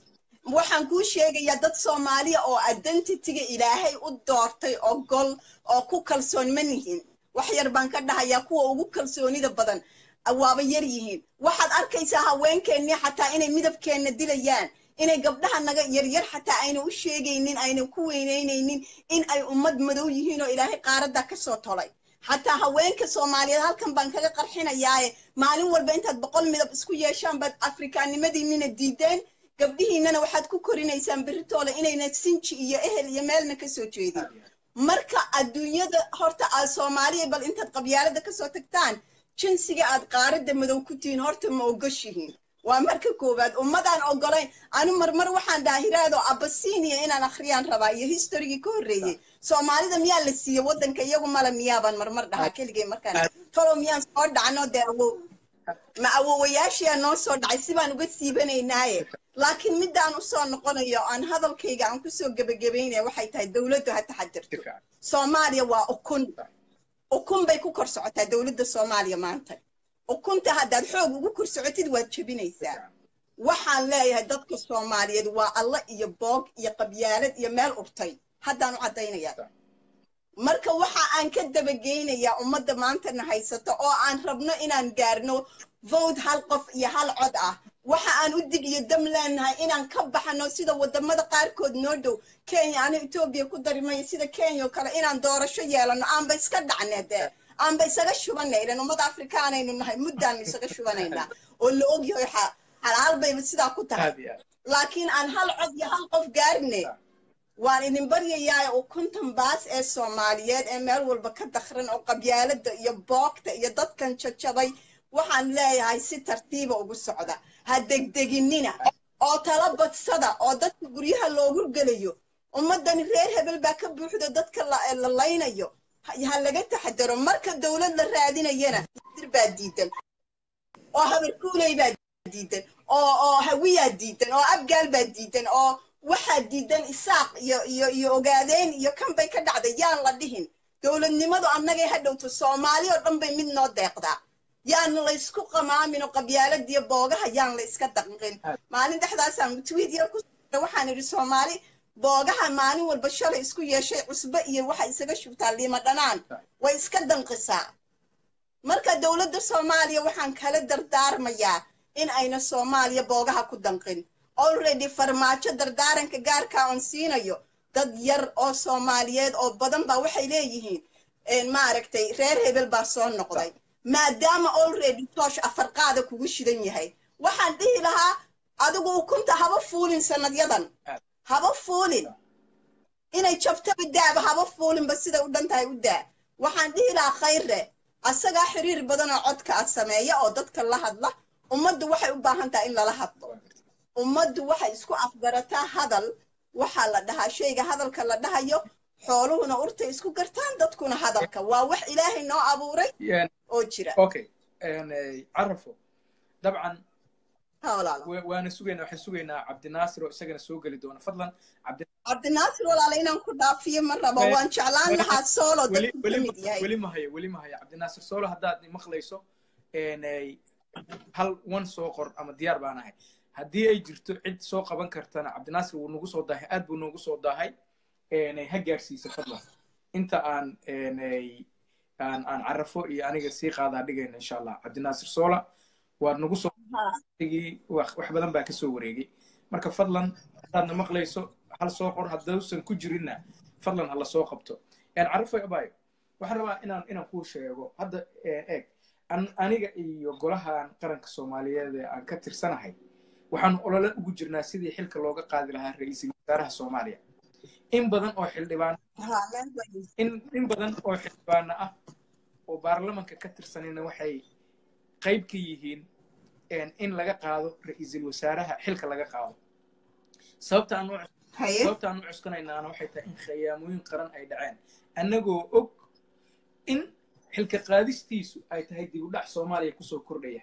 waxaan kuu sheegayaa dad soomaaliya oo identityga ilaahay u doortay oo gol oo ku kalsoon ma nihin wax yar baan ka dhahayaa kuwa ugu kalsoonida badan waaba yar yihiin waxaad arkaysaa haweenkeennii xataa inay midabkeenna dilayaan inay gabdhaha naga yaryar xataa ayna u sheegaynin ayna ku weynaynaynin in ay ummad madow yihiin oo ilaahay qaaradda ka soo tolay xataa haweenka soomaaliyeed halkan baan kaga qarxinayaaye maalin walba intaad boqol midab isku yeeshaan baad afrikaannimadiinnina diideen gabdhihiinnana waxaad ku korinaysaan beritoole inayna sinji iyo ehel iyo meelna ka soo jeedin marka adduunyada horta aad soomaaliya bal intaad qabyaalada kasoo tagtaan jinsiga aad qaaradda madow ku tihiin horta ma ogoshihiin waa marka koowaad ummadaan ogolayn anu marmar waxaan dhaha hiraado abasinia inaan akhriyaan rabaa iyo historygii ka horreeyey soomaalida miyaa la siiye waddanka iyagu male miyaabaan marmar dhahaa keligay markaan falow miyaan soo dhacno dee awow ma awowayaashiyaa noo soo dhacay sibaan uga siibanaynaaye laakiin middaan usoo noqonayo aan hadalkayga aan kusoo gebagabaynaya waxay tahay dowladdu ha taxadirto soomaaliya waa ukun ukun bay ku kor socotaa dowladda soomaaliya maanta ukunta haddaad xoog ugu kor socotid waad jebinaysaa waxaan leeyahay dadka soomaaliyeed waa alla iyo boog iyo qabyaalad iyo meel urtay haddaan u caddaynayaa marka waxa aan ka dabageynayaa ummadda maantana haysato oo aan rabno inaan gaarno vote hal qof iyo hal cod ah waxa aan u dig iyo dam leenahay inaan ka baxno sida wadamada qaarkood noo dhow kenya ana etoobiya ku darimaya sida kenya oo kale inaan doorasho yeelano aanba iska dhacne dee aanba isaga shubanay ilan ummada afrikaanaynu nahay muddaanu isaga shubanaynaa oo la ogyahay xalaal bayba sidaa ku tahay laakiin aan hal cod iyo hal qof gaarne waan idin baryayaa oo konton baas ee soomaaliyeed ee meel walba ka dakran oo qabyaalada iyo boogta iyo dadkan jajabay waxaan leeyahay si tartiiba ugu socda ha degdeginina oo tala badsada oo dadka guryaha loogu gelayo ummaddani reer hebel baa ka buuxda dadka la laynayo ha laga taxadaro marka dowlad la raadinayana dir baa diidan oo habarkuuley baa diidan oo oo hawiyaa diidan oo abgaal baa diidan oo waxaa diidan isaaq iyo iyo iyo ogaadeen iyo kan bay ka dhacday yaan la dhihin dowladnimadu annagay ha dhowto soomaali oo dhan bay mid noo deeqdaa yaan laysku qamaamin oo qabyaaladiyo boogaha yaan la iska daqin maalin dhexdaasaan tweet yar ku waxaan idhi soomaali boogaha maalin walba shalay isku yeeshay cusbe iyo waxa isaga shubtaa liima dhanaan way iska danqisaa marka dowladda soomaaliya waxaan kala dardaarmayaa in ayna soomaaliya boogaha ku danqin already farmaajo dardaaranka gaarkaa oon siinayo dad yar oo soomaaliyeed oo badan baa waxay leeyihiin maaragtay reer hebel baa soo noqday maadaama already toosh afarqaada kugu shidan yahay waxaan dhihi lahaa adigu ukunta haba fuulin sanadyadan haba fuulin inay jabtaba daaba haba fuulinba siday u dhan tahay u daa waxaan dhihi lahaa khayre asagaa xiriir badan oo codka ah sameeya oo dadka la hadla ummaddu waxay u baahan tahay in lala hadlo ummaddu waxay isku afgarataa hadal waxaa la dhahaa shayga hadalka la dhahayo xooluhuna urtay isku gartaan dadkuna hadalka waa wax ilaahay noo abuuray oo jira okay carafo dabcan ha walaalo wa- waana sugaynaa waxaan sugaynaa cabdinaasir oo isagana soo geli doona fadlan cabdi cabdinaasir walaalo inaan ku dhaafiyo ma rabo Eh, waan jeclaan weli- lahaa soolo weli dadku ka weli mid yahay weli ma hayo weli ma hayo cabdinaasir soolo haddaad maqlayso een, ay, hal one soo qor ama diyaar baan ahay haddii ay jirto cid soo qaban kartana cabdinaasir wuu nagu soo daahay aad buu noogu soo daahay een, ay ha gaarsiisa fadlan inta aan een, ay, aan aan carafo iyo aniga sii qaadaa dhigayna insha allah cabdinaasir soola waad nagu soo Ha. digii wax wax badan baa kasoo wareegay marka fadlan haddaadna maqlayso hal soo qor haddausan ku jirinna fadlan hala soo qabto een carafo abayo waxaan rabaa inaan inaan kuu sheego hadda ee, eeg an- aniga iyo golahan qaranka soomaaliyeed ee aan ka tirsanahay waxaanu olole ugu jirnaa sidii xilka looga qaadi lahaa ra-iisul wasaaraha soomaaliya in badan oo xildhibaan Ha, meel weyn. in in badan oo xildhibaano ah oo baarlamanka ka tirsanayna waxay qayb ka yihiin een, in laga qaado ra-iisul wasaaraha xilka laga qaado sababta aan u haye sababta aan u cuskanaynaana waxay tahay in khiyaamooyin qaran ay dhaceen annagoo og in xilka qaadistiisu ay tahay dib u dhac soomaaliya kusoo kordhaya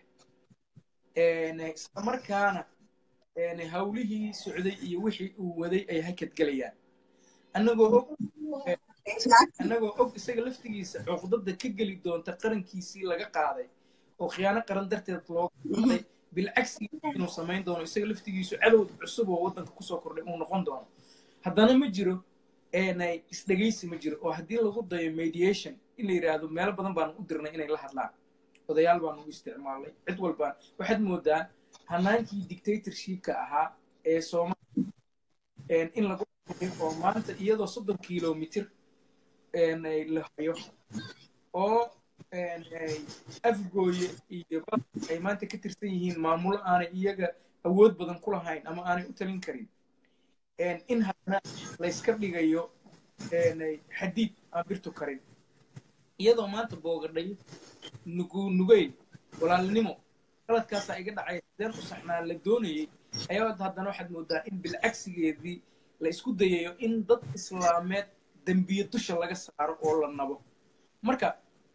Een, isla markaana een, hawlihii socday iyo wixii uu waday ay hakadgelayaan annagoo og annagoo og isaga laftigiisa cuqdada ka geli doonta qarankiisii laga qaaday oo khiyaano qaran darteed looga qaaday bilcagsi inuu samayn doono isaga laftigiisu cadow cusub oo waddanka kusoo kordhay uu noqon doono haddana ma jiro eenay isdhegaysi ma jiro oo haddii lagu dayo mediation in la yidhaahdo meelo badan baanu u dirnay inay la hadlaan odayaal baanu u isticmaalnay cid walbaan waxaad moodaa hanaankii dictatorshipka ahaa ee soomaaliya een, in lagu hayo oo maanta iyadoo soddon kilomitir een, ay la hayo oo een, ay afgooye iyo bal ay maanta ka tirsan yihiin maamulo aanay iyaga awood badan ku lahayn ama aanay u talin karin een, in haddana layska dhigayo een, ay xadiid aan birtu karin iyadoo maanta boogadhay nugu nugayl walaalnimo qaladkaasaa iga dhacay sideen u saxnaa la doonayay ayaa haddana waxaad moodaa in bilcagsigeedii la isku dayayo in dad islaameed dembiye dusha laga saaro oo la nabo marka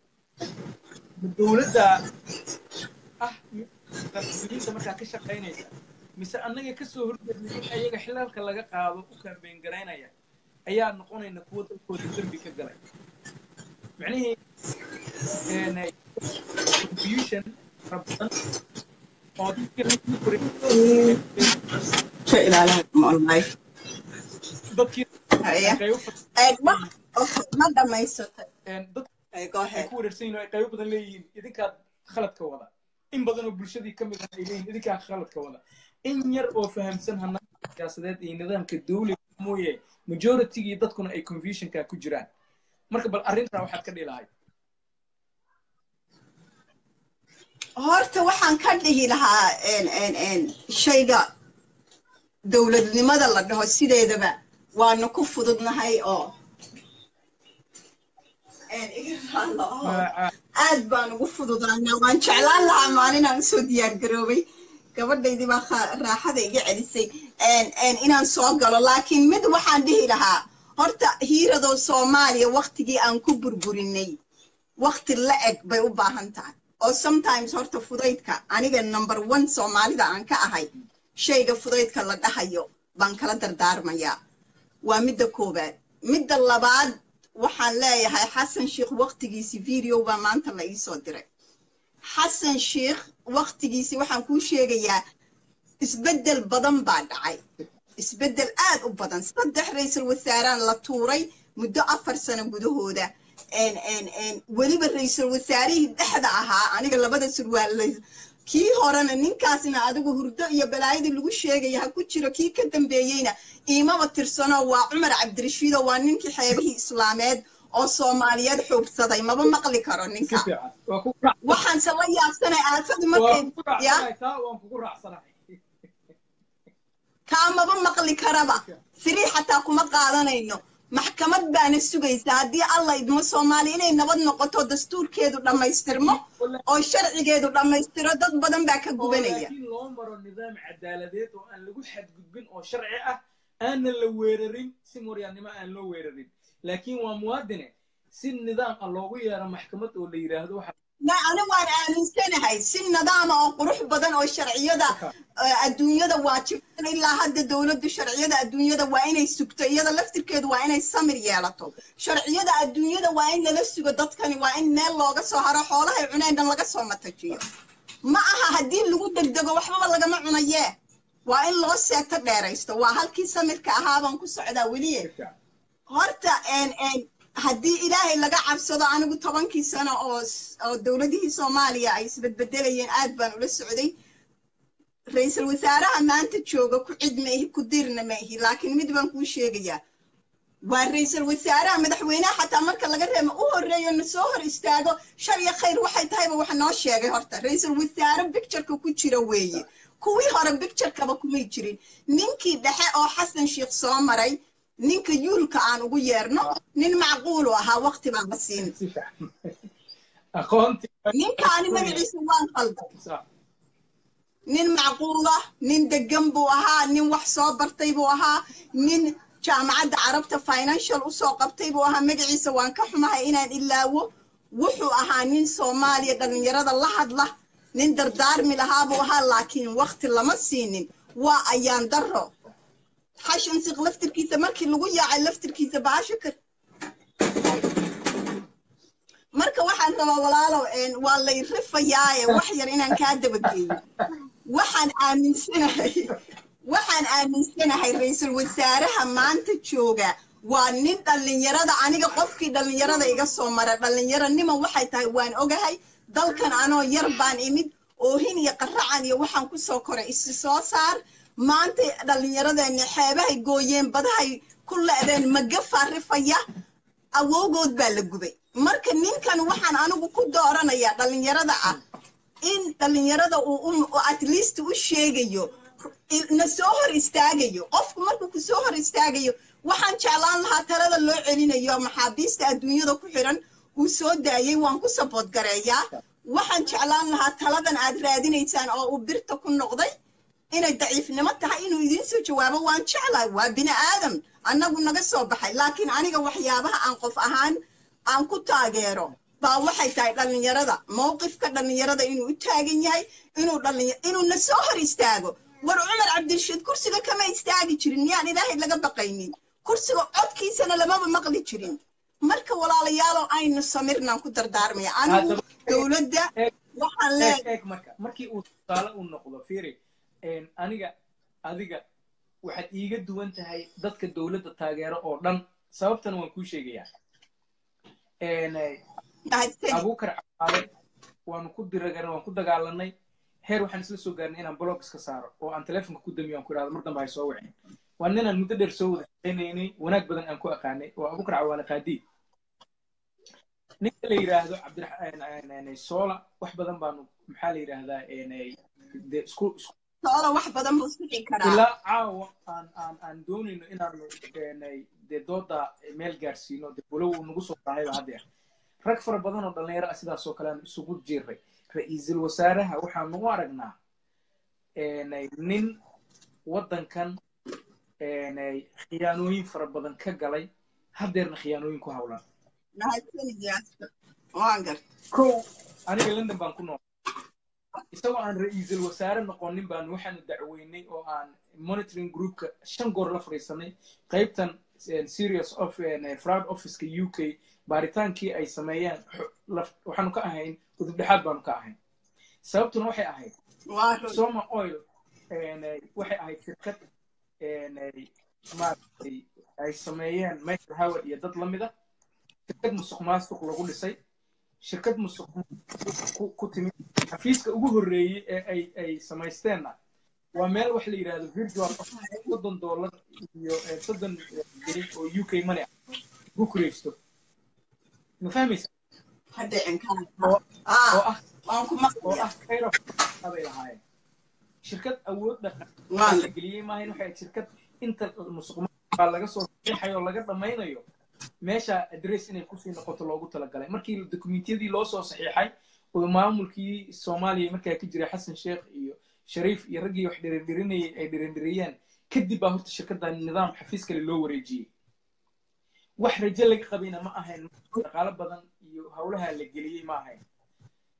dowladda ah muslimiinta markaa ka shaqaynaysa mise annaga kasoo horjeednay in ayaga xilalka laga qaado u kambeyn garaynaya ayaa noqonayna kuwo dalkooda dembi ka galay micnihii een, confusion fara badan oo dadka lagu koray- ka ilaalaha online dadkii haye qaybo fara- Eh, ma okay, ma dhamaysatay een, dad Eh, go ay ahead ku wareersan yihiin oo ay qaybo badan leeyihiin idinkaad khaladka wada in badan oo bulshadii ka mid ah ay leeyihiin idinkaa khaladka wada in yar oo fahamsan hanaanka siyaasadeed iyo nidaamka dawliga mooye majoritygii dadkuna ay confusionka ku jiraan marka bal arrintaa waxaad ka dhilahay horta waxaan ka dhihi lahaa een, een, een, shayga dowladnimada la dhaho sideedaba waanu ku fududnahay oo een, iga raali oo Magaca- aad baan ugu fududaanaa waan jeclaan lahaa maalinaan usoo diyaar garoobay gabadhaydii baa kha- raaxada iga celisay een, een, inaan soo galo laakiin mid waxaan dhihi lahaa horta hiiradoo soomaaliya waktigii aan ku burburinay wakti la eg bay u baahan tahay oo sometimes horta fudaydka aniga number one soomaalida aan ka ahay shayga fudaydka la dhahayo baan kala dardaarmayaa waa midda koowaad midda labaad waxaan leeyahay xasan sheikh waktigiisi video baa maanta la iisoo diray xasan sheikh waktigiisi waxaan kuu sheegayaa isbeddel badan baa dhacay isbeddel aad u badan saddex ra-iisul wasaaraan la tuuray muddo afar sano gudahooda een, een, een, weliba ra-iisul wasaarihii dhexda ahaa aniga labada surwaal kii horena ninkaasna adigu hurdo iyo balaayadii lagu sheegaya ha ku jiro kii ka dambeeyeyna iimaba tirsano waa cumar cabdirashiido waa ninkii xeebihii islaameed oo soomaaliyeed xuubsaday maba maqli karo si ninka fiican waa kugu raac- waxaanse la yaabsanay aafadu waa markay kugu ya raacsanahay taa waan kugu raacsanahay kaa maba maqli karaba firii xataa kuma qaadanayno maxkamad baana sugaysa haddii alla idmo soomaali inay nabad noqoto dastuurkeedu dhammaystirmo oo sharcigeedu dhammaystiro dad badan baa ka oo gubanaya laakiin loo maro nidaam cadaaladeed oo aan lagu xadgudbin oo sharci ah aanan la weerarin si moryaannimo aan loo weerarin laakiin waa muwaadine si nidaam ah loogu yeero maxkamad oo la yidhaahdo waxaa ani waan aaminsanahay si nidaama oo qurux badan oo sharciyada adduunyada waajibsan ilaa hadda dowladdu sharciyada adduunyada waa inay sugto iyada laftirkeedu waa inay samir yeelato sharciyada adduunyada waa in lala sugo dadkani waa in meel looga soo haro xoolahay cuneen dhan laga soo matajiyo ma aha haddii lagu degdego waxbaba lagama cunayee waa in loo seeto dheeraysto waa halkii samirka ahaabaan ku socdaa weliye horta haddii ilaahay laga cabsado anigu tobankii sano oo oo dowladihii soomaaliya ay isbedbedelayeen aad baan ula socday ra-iisul wasaaraha maanta jooga ku cid ma ihi ku dirna ma ihi laakiin mid baan kuu sheegayaa waa ra-iisul wasaaraha madaxweynaha xataa marka laga reemo u horreeyo na soo hor istaago shar iyo khayr waxay tahayba wax noo sheegay horta ra-iisul wasaare bictureka ku jira weeye kuwii hore bicturekaba kumay jirin ninkii dhexe oo xasan sheikh soo maray ninka yuulka aan ugu yeerno nin macquulu ahaa waqti baan la siin ninkaani magaciisa waan qalday nin macquula nin degan buu ahaa nin wax soo bartay buu ahaa nin jaamacadda carabta financial usoo qabtay buu ahaa magaciisa waan ka xumahay inaan ilaawo wuxuu ahaa nin soomaaliya dhallinyarada la hadla nin dardaarmi lahaa buu ahaa laakiin waqti lama siinin waa ayaan daro xashan siq laftirkiisa markii lagu yaacay laftirkiisa baasho kar marka waxaan rabaa walaalow waa lay rifayaaye wax yar inaan kaa dabageeyo waxaan aaminsanahay waxaan aaminsanahay ra-iisul wasaaraha maanta jooga waa nin dhallinyarada aniga qofkii dhallinyarada iga soo mara dhallinyaronima waxay tahay waan ogahay dalkan anoo yar baan imid oohin iyo qaracan iyo waxaan kusoo koray isi soo saar maanta dhallinyaradeenna xeebahay gooyeen badahay ku le'deen magafaa rifaya awowgood baa la gubay marka ninkan waxaan anigu ku dooranayaa dhallinyarada ah in dhallinyarada uu at least u sheegayo na soo hor istaagayo qofku markuu ku soo hor istaagayo waxaan jeclaan lahaa talada loo celinayo maxaabiista adduunyada ku xiran uu soo daayey waan ku sabood gareeyaa waxaan jeclaan lahaa taladan aad raadinaysaan oo uu birta ku noqday inay daciifnimo tahay inuu idiin soo jawaabo waan jeclahay waa bini aadam annagu naga soo baxay laakiin aniga waxyaabaha aan qof ahaan aan ku taageero baa waxay tahay dhallinyarada mowqifka dhallinyarada inuu u taagan yahay inuu dhallinya inuu na soo hor istaago war cumar cabdirashiid kursiga kama istaagi jirin miyaan ilaahay laga baqaynin kursiga codkiisana lamaba maqli jirin marka walaalayaalow aynu samirnaan ku dardaarmaya anigu dowladda waxaan leeyahay markii uu tusaale uu noqdo fiiri aniga adiga waxaad iiga duwan tahay dadka dowladda taageero oo dhan sababtana waan kuu sheegayaa abuukar cabaale waanu ku diragan waan ku dagaalanay heer waxaan isla soo gaarnay inaan blog iska saaro oo aan telefonka ku damiyo aan ku idhahdo mar dambe hay soo wicin waa ninaan muddo dheer soo wada shaqaynaynay wanaag badan aan ku aqaanay oo abuukar cawaale qaadiid ninka la yidhaahdo cabdiraxmaan soola wax badan baanu maxaa la yidhaahdaa de isku soola wax badan buu sixi karaa ilaa caawa aan aan aan doonayno inaanu dee dooda meel gaarsiino de walow uu nagu soo daahayba haddeer rag fara badan oo dhallinyaro ah sidaas oo kale aan isugu jiray ra-iisul wasaaraha waxaanu u aragnaa nin waddankan khiyaanooyin fara badan ka galay haddeerna khiyaanooyin ku hawlan kow aniga london baan ku nool isagoo aan ra-iisul wasaare noqonin baanu waxaanu dacweynay oo aan monitoring groupka shan goor la fadhiisanay qaybtan serious of fraud officeka u k baaritaankii ay sameeyeen waxaanu ka ahayn udub dhexaad baanu ka ahayn sababtuna waxay ahayd soma oil waxay ahayd shirkad maaragtay ay sameeyeen michael howard iyo dad la mida shirkad musuq maasuq lagu dhisay shirkad musuq ku timid xafiiska ugu horreeyey ee ay ay samaysteenna waa meel wax la yidhahdo virtual soddon dollar iyo soddon jiri oo u k money ah ku kureysto ma fahmaysa oo ah oo ah kayro bay lahaayeen shirkad awood dhaqan la geliyey maahayn waxay ahayd shirkad inta musuq baa laga soo saxiixayo laga dhammaynayo meesha adress inay kusii noqoto loogu talagalay markii dokumentiyadii loo soo saxiixay oo maamulkii soomaaliya markaa ka jiray xasan sheekh iyo shariif iyo raggii wax dhirindirinayay ay dhirindiriyeen kadib baa horta shirkaddan nidaam xafiis kale loo wareejiyey wax rajo laga qabayna ma ahayn dhaqaalo badan iyo howlaha la geliyey ma ahayn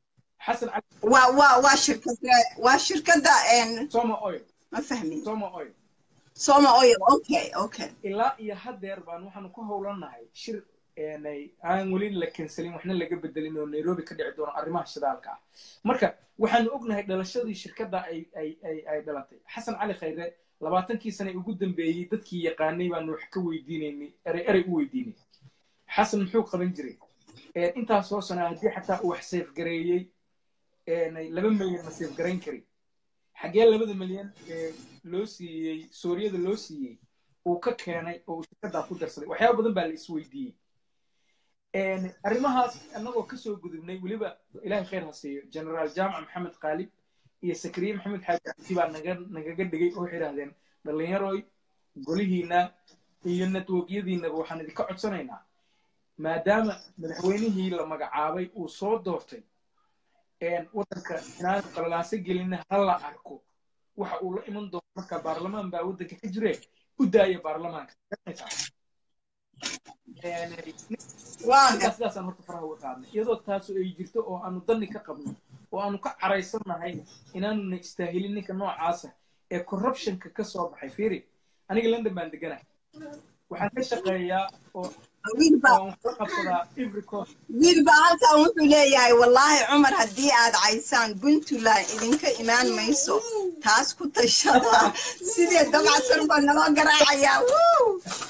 xasan cali waa waa waa shirkada waa shirkada een, soma oil ma fahmin soma oil soma oil okay okay ilaa iyo haddeer baan waxaanu ku howlanahay shir eenay aan weli la kanselin waxna laga bedelin oo nairobi ka dhici doono arrimaha shidaalka ah marka waxaanu ognahay dhalashadii shirkadda ay ay ay ay dhalatay xasan cali khayre labaatankii sane ugu dambeeyey dadkii yaqaanay baanu wax ka weydiinaynay erey erey u weydiinay xasan muxuu qaban jiray Een, intaas soo sanaa haddii xataa uu wax seefgareeyey eenay laba milyan ma seefgarayn karin xaggee labada milyan ee loo siiyey suuriyada loo siiyey uu ka keenay oo uu shirkaddaa ku darsaday waxyaaba badan baa la isweydiiyey Een, arrimahaas annagoo kasoo gudubnay weliba ilaahay khayr ha siiyo generaal jaamac maxamed qaalib iyo sakriye maxamed xaaji cabdi baa naga nagaga dhigay oo waxay idhahdeen dhallinyaroy golihiina iyo networkyadiinaba waxaan idinka codsanaynaa maadaama madaxweynihii la magacaabay uu soo doortay een, waddanka inaan qalalaaso gelina ha la arko waxa uu la iman doono marka baarlamaan baa waddanka ka jire u daaya baarlamaanka garanaysaa Een, waa sidaas sidaasaan horta faraha uga qaadnay iyadoo taasu ay jirto oo aanu danni ka qabno oo aanu ka caraysannahay inaanuna istaahilin ninka noocaasa ee corruptionka ka soo baxay fiiri aniga london baan deganahay waxaan ka shaqeeyaa oo wiil baa oo aan kula qabsadaa every cost wiil baa halkan wuxuu leeyahay wallaahi cumar haddii aad caysaan puntland idinka imaan mayso taas ku tashada sidee dabacsan baa naloo garaacayaa Wuu!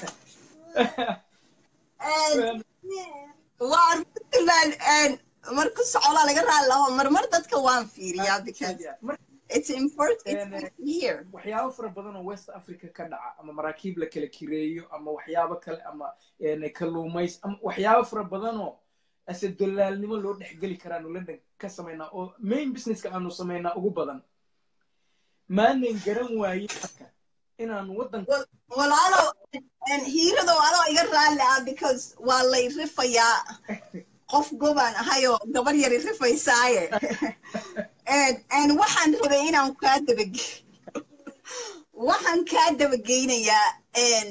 Een, waa puntland een, marku socolaa laga raali laho marmar dadka waan fiiriyaa because Marka, it's important Een, it's here waxyaabo fara badan oo west africa ka dhaca ama maraakiib la kala kireeyo ama waxyaabo kale ama een, kalluumays ama waxyaabo fara badan oo ase dolaalnimo loo dhexgeli karaanu london ka samaynaa oo main businesska aanu samaynaa ugu badan maanan garan waayin marka inaanu waddanka walaalo een, hiiradow adoo iga raalli ah because waa lay rifayaa qof gobaan ahayoo gabar yari rifaysaaye Een- een waxaan rabay inaan kaa dabage waxaan kaa dabageynayaa een,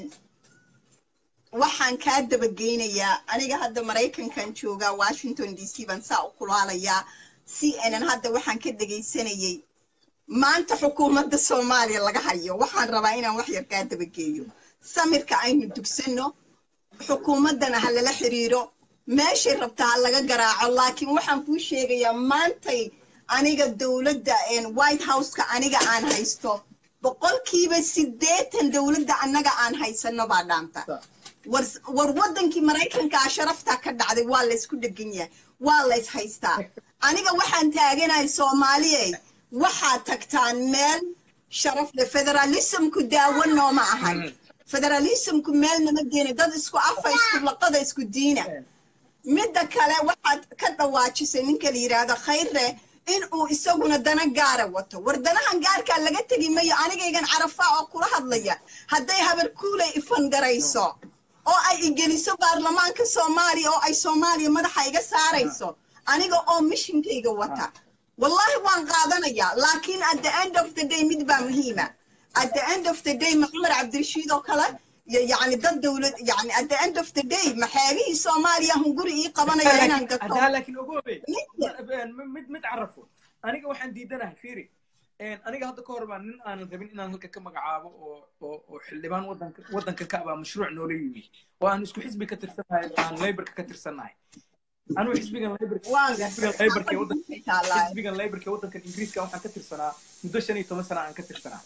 waxaan kaa dabageynayaa aniga hadda maraykankan joogaa washington d c baan saa u kulaalayaa cnn hadda waxaan ka dhegaysanayay maanta xukuumadda soomaaliya laga hayo waxaan rabaa inaan wax yar kaa dabageeyo samirka aynu dugsanno xukuumaddana ha lala xiriiro meeshay rabtaa ha laga garaaco laakiin waxaan kuu sheegayaa maantay aniga dowladda een, white houseka aniga aan haysto boqolkiiba siddeetan dowladda annaga aan haysano baa dhaanta war war waddankii maraykankaa sharaftaa ka dhacday waa laysku dhegan yahay waa lays haystaa aniga waxaan taaganahay soomaaliyey waxaad tagtaan meel sharaf leh federalismku daawo nooma ahan federalismku meel nama geena dad isku afa isku laqada isku diina midda kale waxaad ka dhawaajisay ninka la yidhaahdo khayre in uu isaguna dana gaara wato war danahan gaarkaa laga tegi mayo anigaygan carafaa oo kula hadlaya hadday habar kuulay ifangarayso oo ay igeliso baarlamaanka soomaaliya oo ay soomaaliya madaxa iga saarayso aniga oo mishinkayga wata wallahi waan qaadanayaa laakiin at the end of the day mid baa muhiima at the end of the day ma cumar cabdirashiid oo kale y- yacni dad dowlad yacni at the end of the day maxaabihii soomaaliya hunguri ii qabanaya inaan gato haddaa laakiin ogoobe Ninka. mid mid carafo aniga waxaan diidanahay fiiri Een, aniga hadda ka hor baa nin aanan rabin inaan halka ka magacaabo oo oo oo xildhibaan waddanka waddanka ka abaa mashruuc noola yimi oo aan isku xisbi ka tirsanahay oo aan laborka ka tirsanahay anigu xisbigan laborka waan xisbigan laborka ee waddanka gartay xisbigan laborka ee waddankan ingiriiska waxaan ka tirsanaa muddo shan iyo toban sana aan ka tirsanaa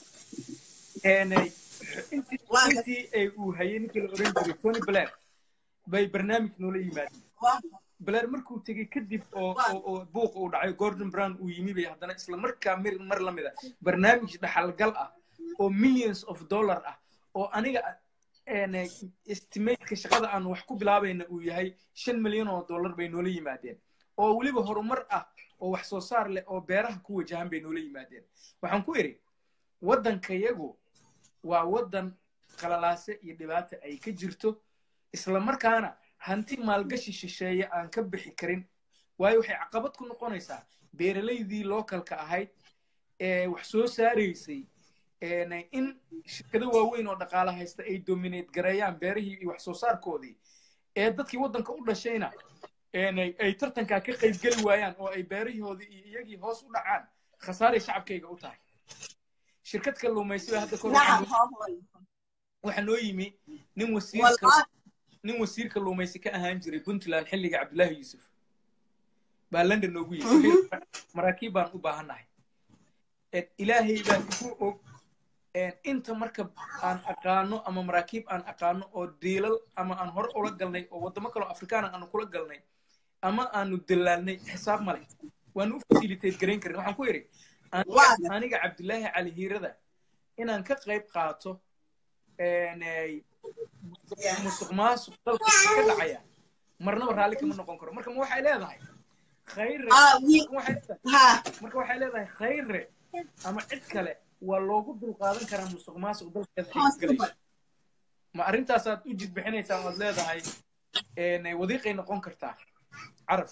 Een, eh, intii Waa ga- intii ay uu hayay ninkii la oran jiray tony blair bay barnaamij noola yimaadeen blair markuu tegey kadib oo oo- oo buuq uu dhacay gordon brown uu yimi bay haddana isla markaa mir mar la mida barnaamij dhaxalgal ah oo millions of dollar ah oo aniga een, estimateka shaqada aan wax ku bilaabayna uu yahay shan milyan oo dollar bay noola yimaadeen oo weliba horumar ah oo wax soo saar leh oo beeraha ku wajahan bay noola yimaadeen waxaan ku idhi waddankayagu waa waddan qalalaase iyo dhibaata ay ka jirto isla markaana hanti maalgashi shisheeye aan ka bixi karin waayo waxay caqabad ku noqonaysaa beeralaydii lookalka ahayd ee wax soo saaraysay een, in shirkado waaweyn oo dhaqaale haysta ay dominate gareeyaan beerihii iyo wax soo saarkoodii ee dadkii waddanka u dhashayna ay tartankaa ka qaybgeli waayaan oo ay beerahoodii iyo iyagii hoos u dhacaan khasaaray shacabkayga u tahay shirkad kalluumaysiba hadda kor waxaa noo yimi nin wasiirka nin wasiir kalluumaysi ka ahaan jiray puntland xilliga cabdullaahi yuusuf baa london noogu yimi maraakiib baan u baahannahay ilaahay baa igu og inta marka aan aqaano ama maraakiib aan aqaano oo diilal ama aan hore ula galnay oo waddamo kaloo afrikaana aanu kula galnay ama aanu dallaalnay xisaab male waanu u facilitate garayn karin waxaan ku yidhi aniga cabdullaahi cali hiirada inaan ka qayb qaato musuq maasuq dalka ka dhacaya marnaba raalli kama noqon karo marka ma waxay leedahay khayre marka waxay leedahay khayre ama cid kale waa loogu dulqaadan karaa musuq maasuq dalkeeda ay galayso ma arrintaasaad u jid bixinaysaa oad leedahay wadiiqay noqon kartaa caraf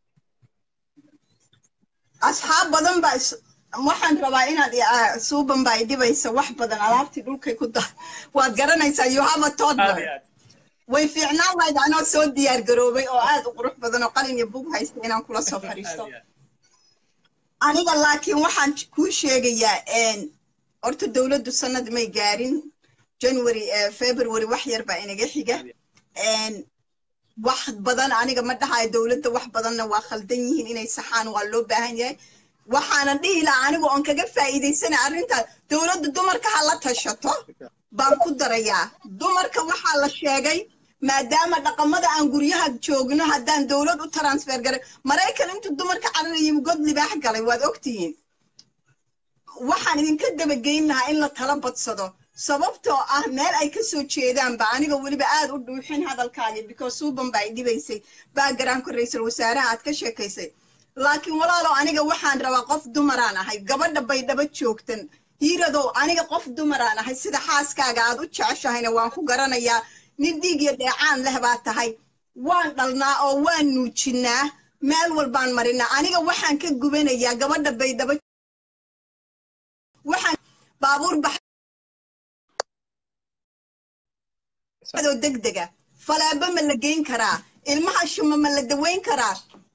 asxaab badan baa waxaan rabaa inaad suuban baa idhibaysa wax badan alaabtii dhulkay ku da waad garanaysaa you have a toddler way fiicnaan lahayd anoo soo diyaar garoobay oo aad u qurux badan oo qalin iyo bug haysta inaan kula soo fadhiisto aniga laakiin waxaan kuu sheegayaa horta dowladdu sanad may gaarin january february wax yar baa inaga xiga wax badan aniga ma dhahayo dowladda wax badanna waa khaldan yihiin inay saxaan waa loo baahan yahay waxaanan dhihi lahaa anigu oon kaga faa'iidaysana arrintaas dowladda dumarka ha la tashato baan ku darayaa dumarka waxaa la sheegay maadaama dhaqamada aan guryaha joogno haddaan dowlad u transfer garay maraykan intuu dumarka cararayim god libaax galay waad ogtihiin waxaan idinka dabageyn lahaa in la tala badsado sababtoo ah meel ay ka soo jeedaanba aniga weliba aad u dhuuxin hadalkaagii because suuban baa idhibaysay backgroundka ra-iisul wasaaraha aad ka sheekaysay laakiin walaalow aniga waxaan rabaa qof dumaraan ahay gabadha baydhabo joogtan hiiradow aniga qof dumaraan ahay sida xaaskaaga aad u jeceshahayna waan ku garanayaa nin dhiig iyo dheecaan leh baa tahay waan dhalnaa oo waan nuujinnaa meel walbaan marinaa aniga waxaan ka gubanayaa gabadha baydhabo waxaan baabuur baxoo degdega falaabo ma la geyn karaa ilmaha shuma ma la daweyn karaa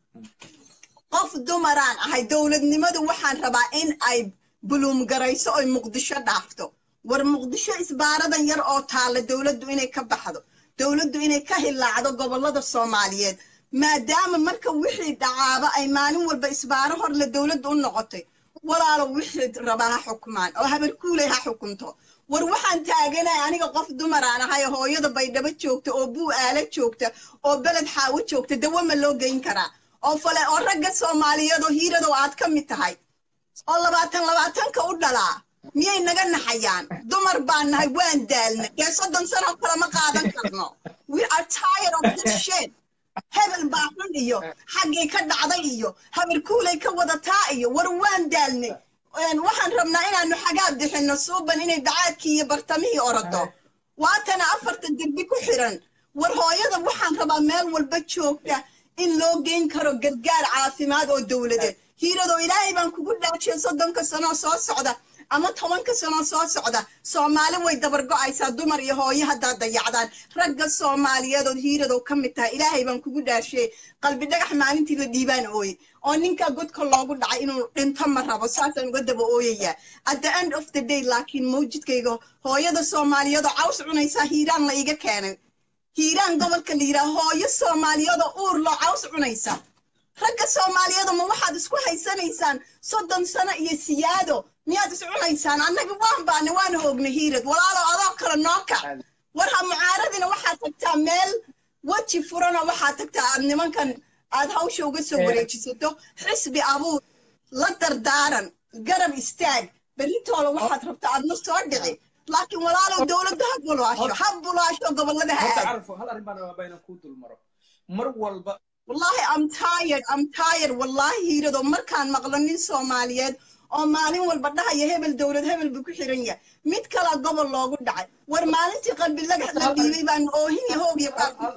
qof dumaraan ahay dowladnimadu waxaan rabaa in ay buluumgarayso oy muqdisho dhaafto war muqdisho isbaaradan yar oo taalla dowladdu inay ka baxdo dowladdu inay ka hilaacdo gobollada soomaaliyeed maadaama marka wixii dhacaaba ay maalin walba isbaaro horle dowladdu u noqotay walaalo wixii rabaa ha xukmaan oo habar kuuley ha xukunto war waxaan taaganahay aniga qof dumaraan ahay hooyada baydhabo joogta oo buu aala joogta oo beled xaawo joogta dawo ma loo geyn karaa oo fale oo ragga soomaaliyeed oo hiiradow aad ka mid tahay oo labaatan labaatanka u dhalaa miyay naga naxayaan dumar baan nahay waan daalna dee soddon sano kale ma qaadan karno we are tired of this shit hebel baa xun iyo xaggay ka dhacday iyo habar kuulay ka wadataa iyo war waan daalnay waxaan rabnaa inaanu xagaab bixinno suuban inay bacaadkii iyo bartamihii orodo waatana afarta derbi ku xiran war hooyada waxaan rabaa meel walba joogta in loo geyn karo gargaar caafimaad oo dowladeed hiiradoo ilaahay baan kugu dhaajiya soddonka sanoo soo socda ama tobanka sanoo soo socda soomaali way dabargo'aysaa dumar iyo hooyo haddaad dayacdaan ragga soomaaliyeedood hiiradow ka mid tahay ilaahay baan kugu dhaashiyey qalbi dhagax maalintii la dhiibaan ooye oo ninkaa godka loogu dhacay inuu dhinto ma rabo saasaan uga daba ooyayaa at the end of the day laakiin mawjidkayga hooyada soomaaliyeedoo caws cunaysaa hiiraan la iga keenay hiiraan gobolka la yidhaha hooyo soomaaliyeedoo uur loo caws cunaysa ragga soomaaliyeedo ma waxaad isku haysanaysaan soddon sano iyo siyaado miyaad is cunaysaan annaga waan baana waan hoognay hiirad walaalo adoo kale nooka war ha mucaaradina waxaad tagtaa meel weji furanoo waxaad tagtaa aad nimankan aad hawsha uga soo wareejisato xisbi abuur la dardaaran garab istaag berritoola waxaad rabtaa aadna soo dhici laakiin walaalow dowladda ha bulaasho ha bulaasho gobollada ha aad hal arrin baan rabaa inaan kuu dulmaro mar walba wallahi am tired am tired wallahi hiiradoo markaan maqlo nin soomaaliyeed oo maalin walba dhahaya hebel dowlad hebel buu ku xiran yahay mid kalaa gobol loogu dhacay war maalintii qalbi lagax la dhiibay baan oohin hoog iyo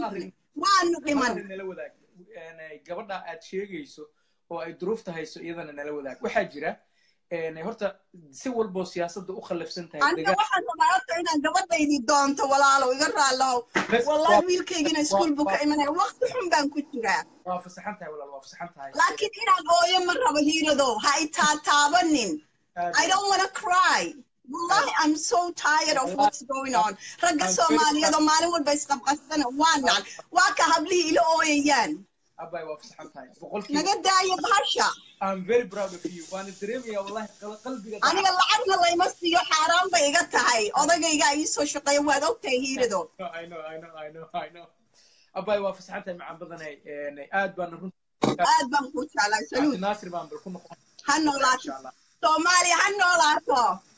waanu dhiman nala wadaag gabadha aad sheegayso oo ay duruufta hayso iyadana nala wadaag waxaa jira horta si walboo siyaasadda u khallafsan tahay aniga waxaan rabaa horta inaan gabadhaydii doonto walaalow iga raallow wallahi wiilkaygina iskuul buu ka imanaya waqti xun baan ku jiraa waa fasaxan tahay walaal waa fasaxan tahay laakiin inaan ooyo ma rabo hiiradow ha i taataabanin i don't wanna cry wallahi i'm so tired of what's going on ragga soomaaliyeed oo maalin walba isqabqasana waa nacan waa ka hablihii ila ooyayaan abay waa fasaxan tahay boqolkiiba naga daaya bahasha I'm very proud of you waana dareemaya wallahi qalbiga aniga lacagna layma siiyo xaaraan bay iga tahay odagayga ii soo shaqeeya waad ogtahay hiirado I know I know I know I know abay waa fasaxan tahay macaan badanay aad baan run aad baan ku jeclaa saluud naasir baan bal ku noqon ha noolaato soomaaliya ha noolaato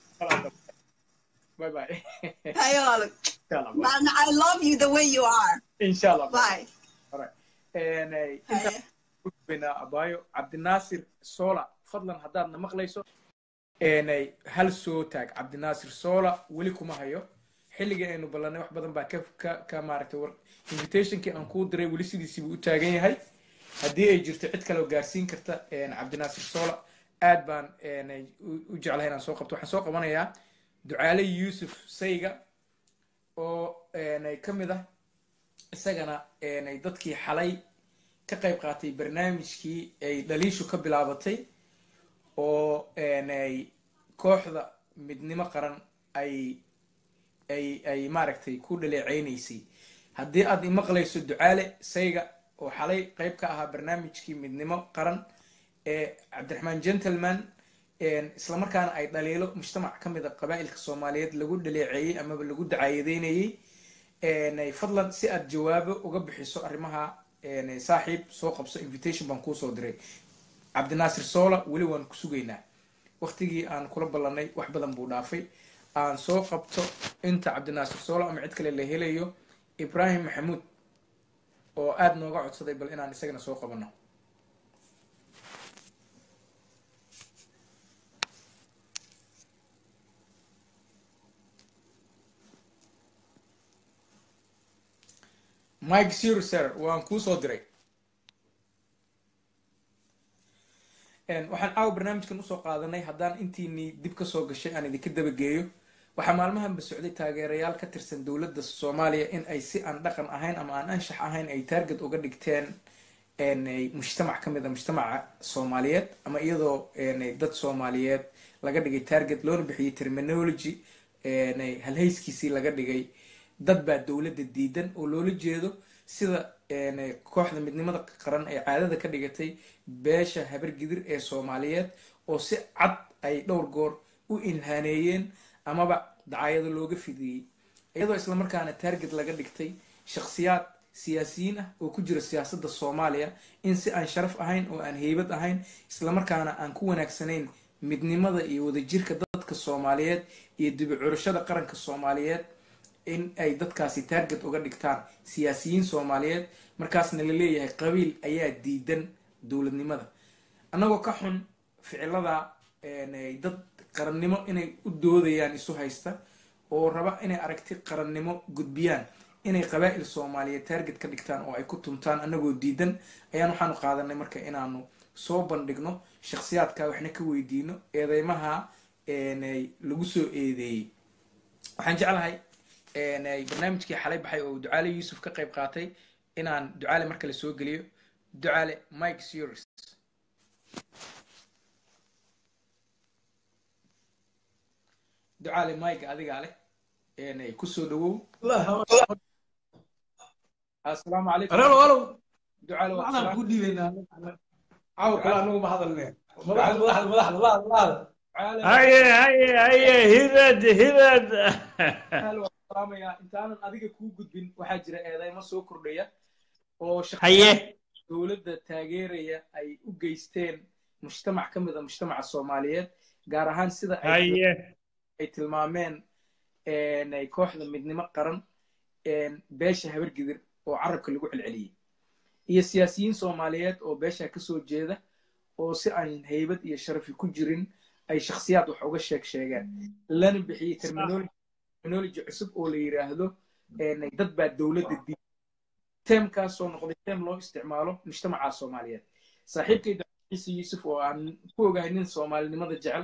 bye bye hayool man I love you the way you are inshallah bye all right inta bina abayo cabdinaasir sola fadlan haddaadna maqlayso hal soo taag cabdinaasir sola weli kuma hayo xilligii aynu ballanay wax badan baa ka ka ka maaragtay war invitationkii aan kuu diray weli sidiisiibuu u taagan yahay haddii ay jirto cid kale oo gaarsiin karta cabdinaasir sola aad baan u jeclahay inaan soo qabto waxaan soo qabanayaa ducaale yuusuf sayga oo ka mid ah isagana dadkii xalay ka qayb qaatay barnaamijkii ay dhaliishu ka bilaabatay oo kooxda midnimo qaran ay ay ay maaragtay ku dhaleeceynaysay haddii aad imaqlayso ducaale sayga oo xalay qayb ka ahaa barnaamijkii midnimo qaran ee cabdiraxmaan gentleman islamarkaana ay dhaliilo mujtamac ka mid a qabaa'ilka soomaaliyeed lagu dhaleeceeyey amaba lagu dacaayadeynayey fadlan si aad jawaabo uga bixiso arrimaha saaxiib soo qabso invitation baan kuusoo diray cabdinaasir sola weli waan ku sugaynaa waktigii aan kula ballanay wax badan buu dhaafay aan soo qabto inta cabdinaasir sola ama cid kale la helayo ibrahim maxamuud oo aada nooga codsaday bal inaan isagana soo qabano mike sirser waan kuu soo diray waxaan caawa barnaamijkan usoo qaadanay haddaan intiinii dib kasoo gashay aan idinka dabageeyo waxaa maalmahanba socday taageerayaal ka tirsan dowladda soomaaliya in ay si aan dhaqan ahayn ama aan anshax ahayn ay taarget uga dhigteen mujtamac ka mid a mujtamaca soomaaliyeed ama iyadoo dad soomaaliyeed laga dhigay target loona bixiyey terminology halhayskiisii laga dhigay dad baa dowladda diidan oo loola jeedo sida kooxda midnimada qaran ee caadada ka dhigatay beesha habargidir ee soomaaliyeed oo si cad ay dhowr goor u ilhaaneeyeen amaba dacaayado looga fidiyey iyadoo islamarkaana target laga dhigtay shakhsiyaad siyaasiyiin ah oo ku jira siyaasadda soomaaliya in si aan sharaf ahayn oo aan heybad ahayn islamarkaana aan ku wanaagsanayn midnimada iyo wadajirka dadka soomaaliyeed iyo dibicurashada qaranka soomaaliyeed in ay dadkaasi target uga dhigtaan siyaasiyiin soomaaliyeed markaasna la leeyahay qabiil ayaa diidan dowladnimada annagoo ka xun ficilada dad qarannimo inay u doodayaan isu haysta oo raba inay aragti qarannimo gudbiyaan inay qabaa'il soomaaliyeed target ka dhigtaan oo ay ku tuntaan annagoo diidan ayaan waxaanu qaadanay marka inaanu soo bandhigno shakhsiyaadka waxna ka weydiino eedeymaha lagu soo eedeeyey waxaan jeclahay barnaamijkii xalay baxay oo ducaale yuusuf ka qayb qaatay inaan ducaale markale soo geliyo ducaale mike series ducaale mike adigaa leh kusoo dhawow asalaamu calaykum alo alo ducaale waa waxaan salaam ku dhiibaynaa caawa kale anagu ma hadalne madaxda madaxda madaxda madaxda madaxda ducaale haye haye haye hirad hirad ducaale waa salaamayaa intaanan adiga kuu gudbin waxaa jira eedeymo soo kordhaya oo shakhsiyaad haye dowladda taageeraya ay u geysteen mujtamac ka mid a mujtamaca soomaaliyeed gaar ahaan sida ay haye ay tilmaameen ay kooxda midnimo qaran beesha habargidir oo carabka lagu celceliyey iyo siyaasiyiin soomaaliyeed oo beesha kasoo jeeda oo si aan haybad iyo sharafi ku jirin ay shakhsiyaad wax uga sheeg sheegeen lana bixiyey terminology terminology cusub oo la yiraahdo dad baa dowladda diiday teemkaasoo noqday teem loo isticmaalo mujtamaca soomaaliyeed saaxiibkay ciise yuusuf oo aan ku ogahay nin soomaalinimada jecel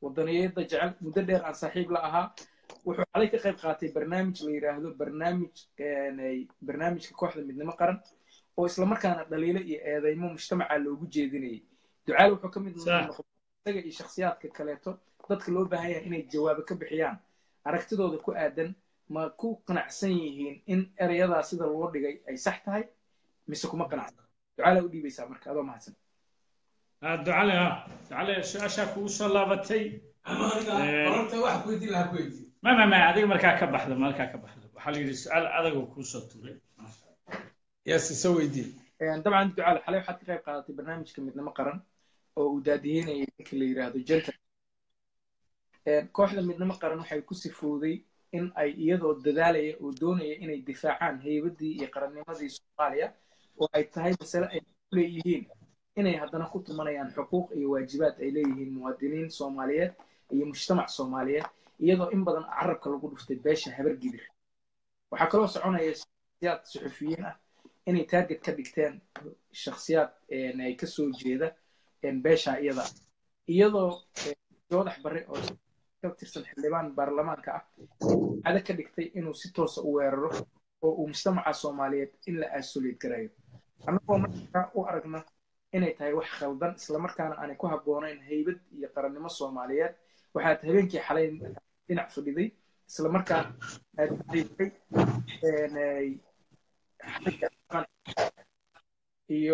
wadaniyada jecel muddo dheer aan saaxiib la ahaa wuxuu xalay ka qayb qaatay barnaamij la yidhaahdo barnaamij barnaamijka kooxda midnimo qaran oo islamarkaana dhaliilo iyo eedeymo mujtamaca loogu jeedinayay ducaale wuxuu ka mid noqday isaga iyo shakhsiyaadka kaleeto dadka loo baahan yahay inay jawaabo ka bixiyaan aragtidooda ku aadan ma ku qanacsan yihiin in erayadaa sida loo dhigay ay sax tahay mise kuma qanacsan ducaale u dhiibaysaa marka adoo mahadsan ducale ha ducale su-aashaa kugu soo laabatay wax kuweydiin lahaa kuweydiin ma ma ma adiga markaa ka baxda markaa ka baxda waxaa la yidhi su-aal adagoo kuu soo tuuray yes soo weydiin dabcan ducaale xalay waxaad ka qayb qaadatay barnaamijka midnimo qaran oo uu daadihinayay ninka la yidhaahdo jenta kooxda midnimo qaran waxay ku sifooday in ay iyadoo dadaalaya oo doonaya inay difaacaan heybadii iyo qarannimadii soomaaliya oo ay tahay masale ay ku leeyihiin inay haddana ku tumanayaan xuquuq iyo waajibaad ay leeyihiin muwaadiniin soomaaliyeed iyo mujtamac soomaaliyeed iyadoo in badan carabka lagu dhuftay beesha habar gidir waxaa kaloo soconaya shakhsiyaad suxufiyiin ah inay taarget ka dhigteen shakhsiyaad ay ka soo jeeda beesha iyada iyadoo joodax barre oo ka tirsan xildhibaan baarlamaanka ah cado ka dhigtay inuu si toosa u weeraro oo uu mujtamaca soomaaliyeed in la aasoleed garayo annagoo markaa u aragna inay tahay wax khaldan islamarkaana aanay ku habboonayn haybad iyo qarannimo soomaaliyeed waxaad habeenkii xalay dhinac fadhiday islamarkaana aad iyo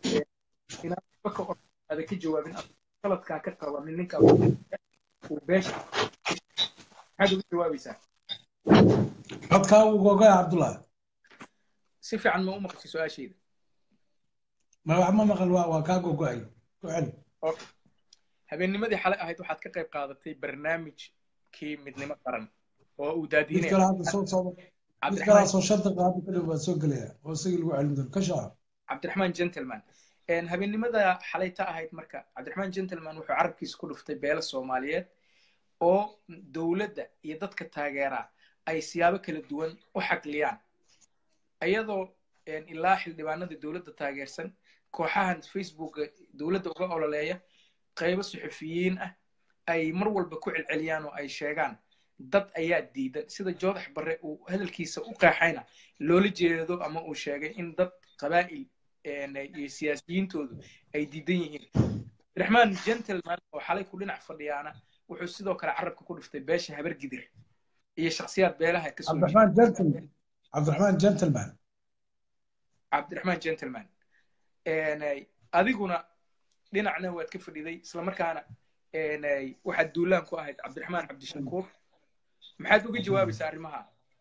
inaada ka jawaabin qaladkaa ka qabanin ninka uu beesha maxaad uga jawaabaysaa codkaa uu googaya cabdullahi si fiican ma u maqashay su-aashayda ma wax ma maqal waa waa kaa gogo'ay ku celi habeennimadii xalay ahayd waxaad ka qayb qaadatay barnaamijkii midnimo qaran oo uu mid kale daadiinaya hadda soo socda mid kalaasoo shanta qaado kadib baa soo gelaya oo isagii lagu celin doono ka shaca cabdiraxmaan gentleman habeennimada xalay ta ahayd marka cabdiraxmaan gentleman wuxuu carabkiisa ku dhuftay beelo soomaaliyeed oo dowladda iyo dadka taageeraa ay siyaabo kala duwan u xagliyaan iyadoo ilaa xildhibaanada dowladda taageersan kooxahan facebooka dowladda uga ololeeya qaybo suxufiyiin ah ay mar walba ku celceliyaan oo ay sheegaan dad ayaa diidan sida joodax barre uu hadalkiisa u qeexayna loola jeedo ama uu sheegay in dad qabaa'il iyo siyaasiyiintoodu ay diidan yihiin abdiraxmaan gentleman oo xalay ku dhinac fadhiyaana wuxuu sidoo kale carabka ku dhiftay beesha habar gidir iyo shakhsiyaad beelaha ka soo cabdiraxmaan gentleman cabdiraxmaan gentleman cabdiraxmaan gentleman adiguna dhinacna waad ka fadhiday islamarkaana waxaad duulaan ku ahayd cabdiraxmaan cabdishakuur maxaad uga jawaabaysaa arrimaha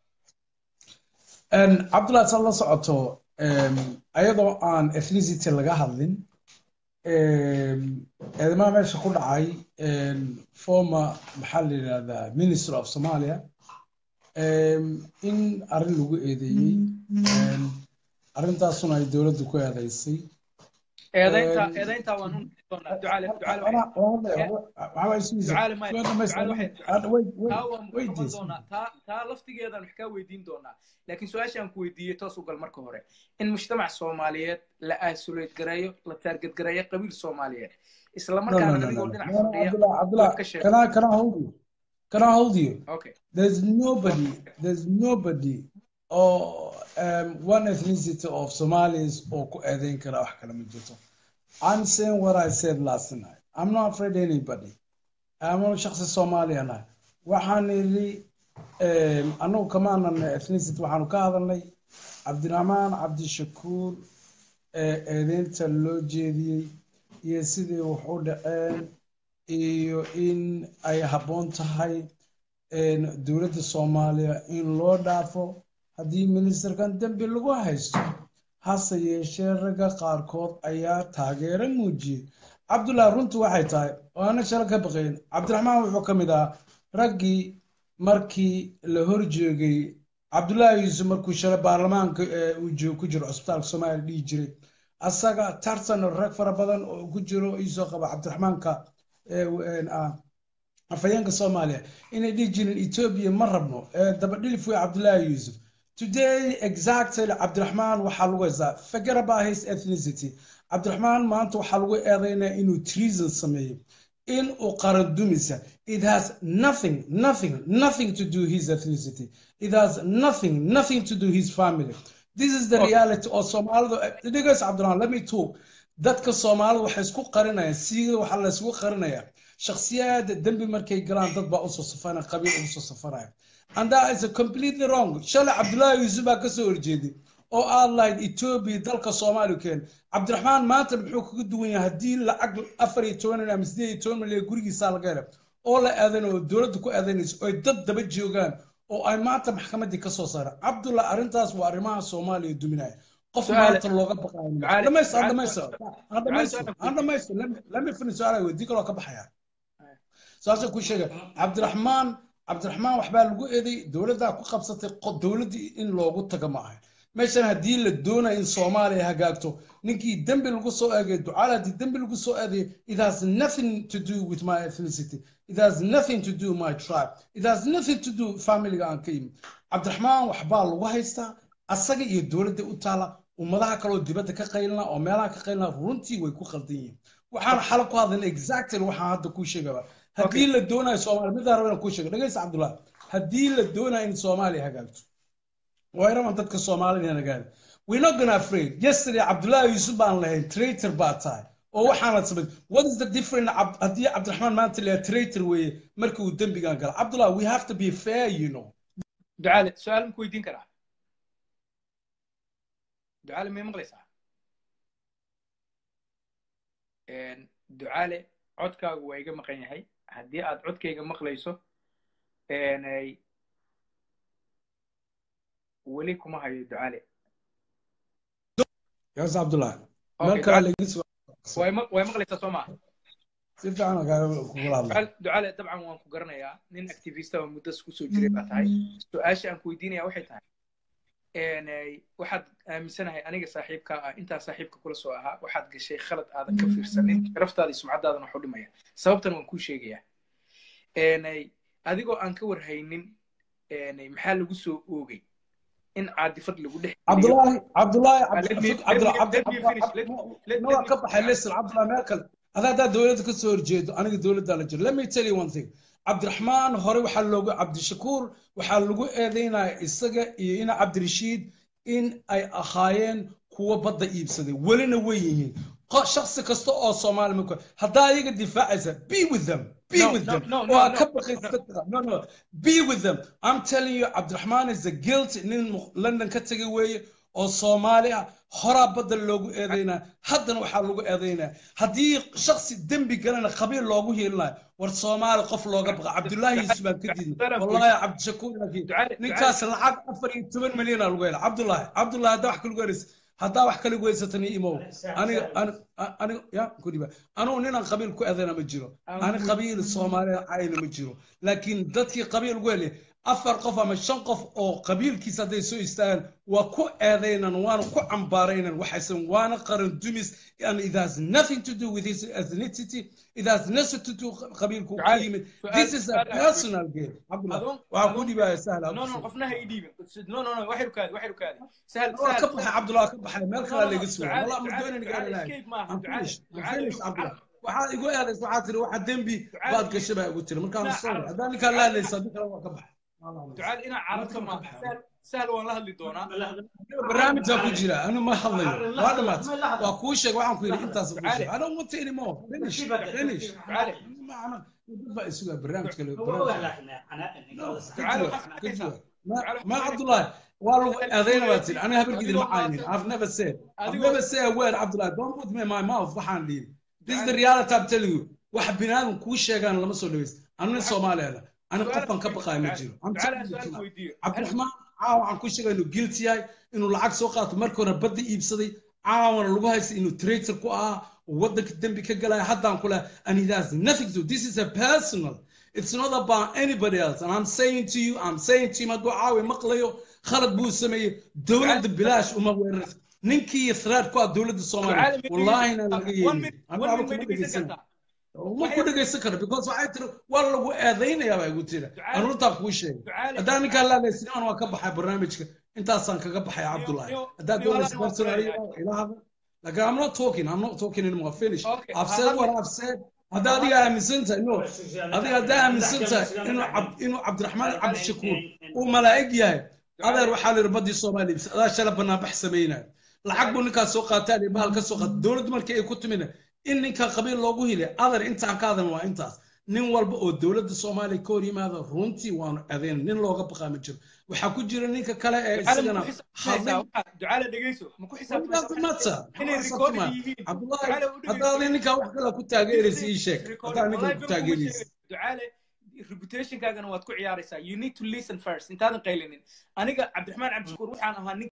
cabdullahi saad la socoto ayadoo aan ethnicity laga hadlin eedamaha meesha ku dhacay former maxaa la yidhahdaa minister of somalia in arrin lagu eedeeyey arrintaasuna ay dowladdu ku eedaysay eedaynta eedaynta waan u doonaa ducaale ducaale ducaale maya ducaale taa waan noqon doonaa taa taa laftigeedaan wax kaa weydiin doonaa laakiin su-aashaan ku weydiiyey toos u gal marka hore in mujtamac soomaaliyeed la aasuleed gareeyo la taarged gareeyo qabiil soomaaliyeed isla markaana adigoo dhinac fadhiya Can I, can I hold you? Can I hold you? okay There's nobody, there's nobody or um, one ethnicity of Somalis or ku eedayn kara wax kale ma jirto. I'm saying what I said last night. I'm not afraid of anybody. I'm not shakhsi Somali ana. Waxaan yidhi um, anagu kamaanan ethnicity waxaanu ka hadalnay cabdiraxmaan cabdishakuur ee eedeynta loo jeediyey iyo sidii wax u dhaceen iyo in ay habboon tahay dowladda soomaaliya in loo dhaafo haddii ministerkan dembi lagu haysto hase yeeshee ragga qaarkood ayaa taageero muujiyey cabdullahi runtu waxay tahay oo ana shalo ka baqayn cabdiraxmaan wuxuu ka mid ahaa raggii markii la horjoogay cabdullaahi yuusuf markuu shalay baarlamaanka uu ku jiro cusbitaalka soomaaliya dhihi jiray asaga tartan rag fara badan oo ku jiro iisoo qaba cabdiraxmaanka afhayeenka soomaaliya inay dhihi jireen etoobiya ma rabno dabadhilif wey cabdullaahi yuusuf today exactly cabdiraxmaan waxaa lagu haystaa forget about his ethnicity cabdiraxmaan maanta waxaa lagu eedaynaya inuu treason sameeyo in uu qaran dumisa it has nothing nothing nothing to do his ethnicity it has nothing nothing to do his family this is the Okay. reality oo soomaalidu dhigays cabdiraxmaan let me talk dadka soomaalidu waxay isku qarinayaan siiga waxaa la isugu qarinayaa shakhsiyaada dembi markay galaan dad baa usoo safanaya qabiil ugu soo safanaya and that is a completely wrong shalay cabdullaahi yuusuf baa kasoo horjeeday oo aad lahayd etoobiya dalka soomaaliya keen cabdiraxmaan maanta muxuu kaga duwan yahay haddii lacag afar iyo toban ama sideed iyo toban milyan gurigiisaa laga helay oo la aadanayo oo dowladda ku aadanayso oy dad daba joogaan oo ay maanta maxkamaddii kasoo saareen cabdullah arrintaas waa arrimaha soomaaliya duminaya qof Su'aale- maanta looga baqaayo Su'aale- dhamaysto su'aale- dhamaysto su'aale- dhamaysto su'aale- dhamaysto lami fini su-aalaha weydii kaloo ka baxaya saasay ku sheega cabdiraxmaan cabdiraxmaan waxbaa lagu eeday dowladdaa ku qabsatay qo- dowladdii in loogu taga ma ahay meeshan haddii la doonayo in soomaaliya hagaagto ninkii dembi lagu soo eegay ducaal haddii dembi lagu soo eegay it has nothing to do with my ethnicity it has nothing to do my tribe it has nothing to do familiga aan ka yimid cabdiraxmaan waxbaa lagu haystaa asaga iyo dowladda u taala ummadaha kaloo dibadda ka qaylina oo meelaha ka qaylina runtii way ku qaldan yihiin waxaan xala ku hadlayna exactly waxaan hadda kuu sheegaba haddii la doonayo soomaaliya midaan raba inaan kuu sheego dhegeysa cabdullah haddii la doonayo in soomaaliya hagaagto waa inaman dadka soomaalida hagaagda we're not gonna afraid yesterday cabdullahi yuusuf baan lahayn traitor baa tahay oo waxaanad samayn what is the difference Ab- haddii cabdiraxmaan maanta leeyahay traitor weeye markii uu dembigan gala cabdullah we have to be fair you know ducaale su-aal maku weydiin karaa ducaale may maqlaysaa Een, ducaale codkaagu waa iga maqan yahay haddii aad codkayga maqlayso een, ay- weli kuma hayo ducaale yaas cabdullah Okay, meel kale laga soo way ma- way maqlaysaa soo maa si fiican aan kaaga kugula hadla ducaale ducaale dabcan waan ku garanayaa nin activista oo muddas kusoo jiray baa tahay su-aasha aan ku weydiinaya waxay tahay een, ay, waxaad aaminsanahay aniga saaxiibkaa ah intaa saaxiibka kula soo ahaa waxaad gashay khalad aadan ka fiirsanin sharaftaada iyo sumcadaadan wax u dhimaya sababtan waan kuu sheegayaa Een, ay, adigoo aan ka warhaynin een, ay, maxaa lagu soo oogay in caadifad lagu dhex geliyo. cabdulaahi cabdulaahi Let me- cabdullah let me- let me finish. Let- let- no let waa me- ka baxay listen cabdullah meel kale adaa haddaa dowladda ka soo horjeedo aniga dowladdaa la jiro let me tell you one thing cabdiraxmaan hore waxaa loogu cabdishakuur waxaa lagu eedeynaya isaga iyo ina cabdirashiid in ay ahaayeen kuwa badda iibsaday welina way yihiin Qo- shakhsi kasta oo soomaali marka haddaa iyaga difaacaysa be with them be No, with no, them no, no, waa no, ka no, baqaysa no. dadka no no be with them i'm telling you cabdiraxmaan is a guilty nin mu- london ka tegay weeye oo soomaali ah horaa badda loogu eedeynaa haddana waxaa lagu eedeynaa haddii shaksi dembi galana qabiil loogu hiilinayo war soomaali qof looga baqa cabdullaahi yuusuf baan ka diidnay wallaahi cabdishakuur laakiin Ducaale- ninkaas lacag afar iyo toban milyan aa lagu hela cabdullaahi cabdullaahi haddaa wax kalagu helaysa haddaa wax kalagu haysatani imow aniga ani- aniga ya kudhiba anugu ninaan qabiil ku eedana ma jiro ani qabiil soomaaliya cayna ma jiro laakiin dadkii qabiil ugu helay afar qof ama shan qof oo qabiilkiisa hadday soo istaagaan waa ku eedaynan waana ku cambaaraynan waxaysan waana qaran dumis and it has nothing to do with his ethnicity it has nothing to do qabiilku ku Ducaale, yimid su'aal- this is a su'aal- personal game cabdullah Adoon- waxaa ku adoon- dhibaya sahla no no qofna ha ii dhiibin no no no waxay rukaadi waxay rukaadi sahal waa sahal ka baxay cabdullah ka baxay meel No, kale no, laga no, suga Ducaale- wallah ma Ducaale- doonin Ducaale gaaranahay escape maaha, I'm Ducaale- finished. I'm Ducaale- finished, Cabdullah. Ducaale- waxaad igu eedaysa waxaad tiri waxa dembi Ducaale- baad gashay baa igu tiri markaan Ducaale- sorry haddaan ninkaan la hadlaysa haddii kale waa ka baxay ducaale inaa carabta maaha sahal sahal waan la hadli doonaa barnaamijaa ku jira anu ma hadlayo waa dhamaatay waa kuu sheeg waxaan ku yidhi intaas kuu sheeg Ducaale. I don't want anymore finish finish Ducaale. macna dad baa isugaa barnaamij kale Ducaale waxaad arkaysaa Ducaale ma waxaad cabdullahi waa lagu eedayna baa tiri aniga habarkiidin ma Adigoo caynin maanta- I've never said I've Adigoo- never said a word cabdullahi don't put me in my mouth waxaan dhihi this is the reality I'm telling you wax binaadam kuu sheegaan lama soo dhaweyst anu nin soomaaliya ani qofkan ka baqayo ma jiro I'm ducaale telling you su-aal tonight. weydiiyo cabdiraxmaan caawa waxaan ku sheegay inuu guilty yahay inuu lacag soo qaato markii hore badda iibsaday caawana lagu haystay inuu traitor ku ahaa oo waddanka dembi ka galaya haddaan ku lehay and it has nothing to do this is a personal it's not about anybody else and I'm saying to you I'm saying to you hadduu caawi maqlayo khalad buu sameeyey dowladda bilaash uma weeraraysa ninkii threat ku ah dowladda soomaaliya wallaahina laga yeelin anigu aba kuma dhegaysana uma ku dhegaysan karo because waxay tiri waa lagu eedaynayaa baa igu tiri aan runtaa kuu sheegay haddaan ninkaan laalaysinan waa ka baxay barnaamijka intaasaan kaga baxay cabdullahi haddaa doonaysa personally ila hadla Like I'm not talking, I'm not talking anymore. Finish. Okay, I've I said have- what I've said. hadda adiga aaminsan tahay no adiga haddaa aaminsan tahay inuu cab inuu cabdiraxmaan cabdishakuur uu malaa'ig yahay adeer waxaa la yidhi baddii soomaaliya adaa shala banaanbax samaynayo lacag buu ninkaas soo qaataa iyo bahal ka soo qaata dowladdu markii ay ku timina in ninka qabiil loogu hilay adeer intaan ka hadan waa intaas nin walba oo dowladda soomaaliya ka hor yimaada runtii waanu adeen nin looga baqaa ma jiro waxaa ku jira ninka kale ee isagana ducaale dhegeyso ma ku mata cabdullahi haddaad ninkaa wax kale ku taageeraysa ii sheeg haddaa ninka ku taageeraysa ducaale reputationkaagana waad ku ciyaaraysaa you need to listen first intaadan qaylinin aniga cabdiraxmaan cabdishakuur waxaan ahaa nin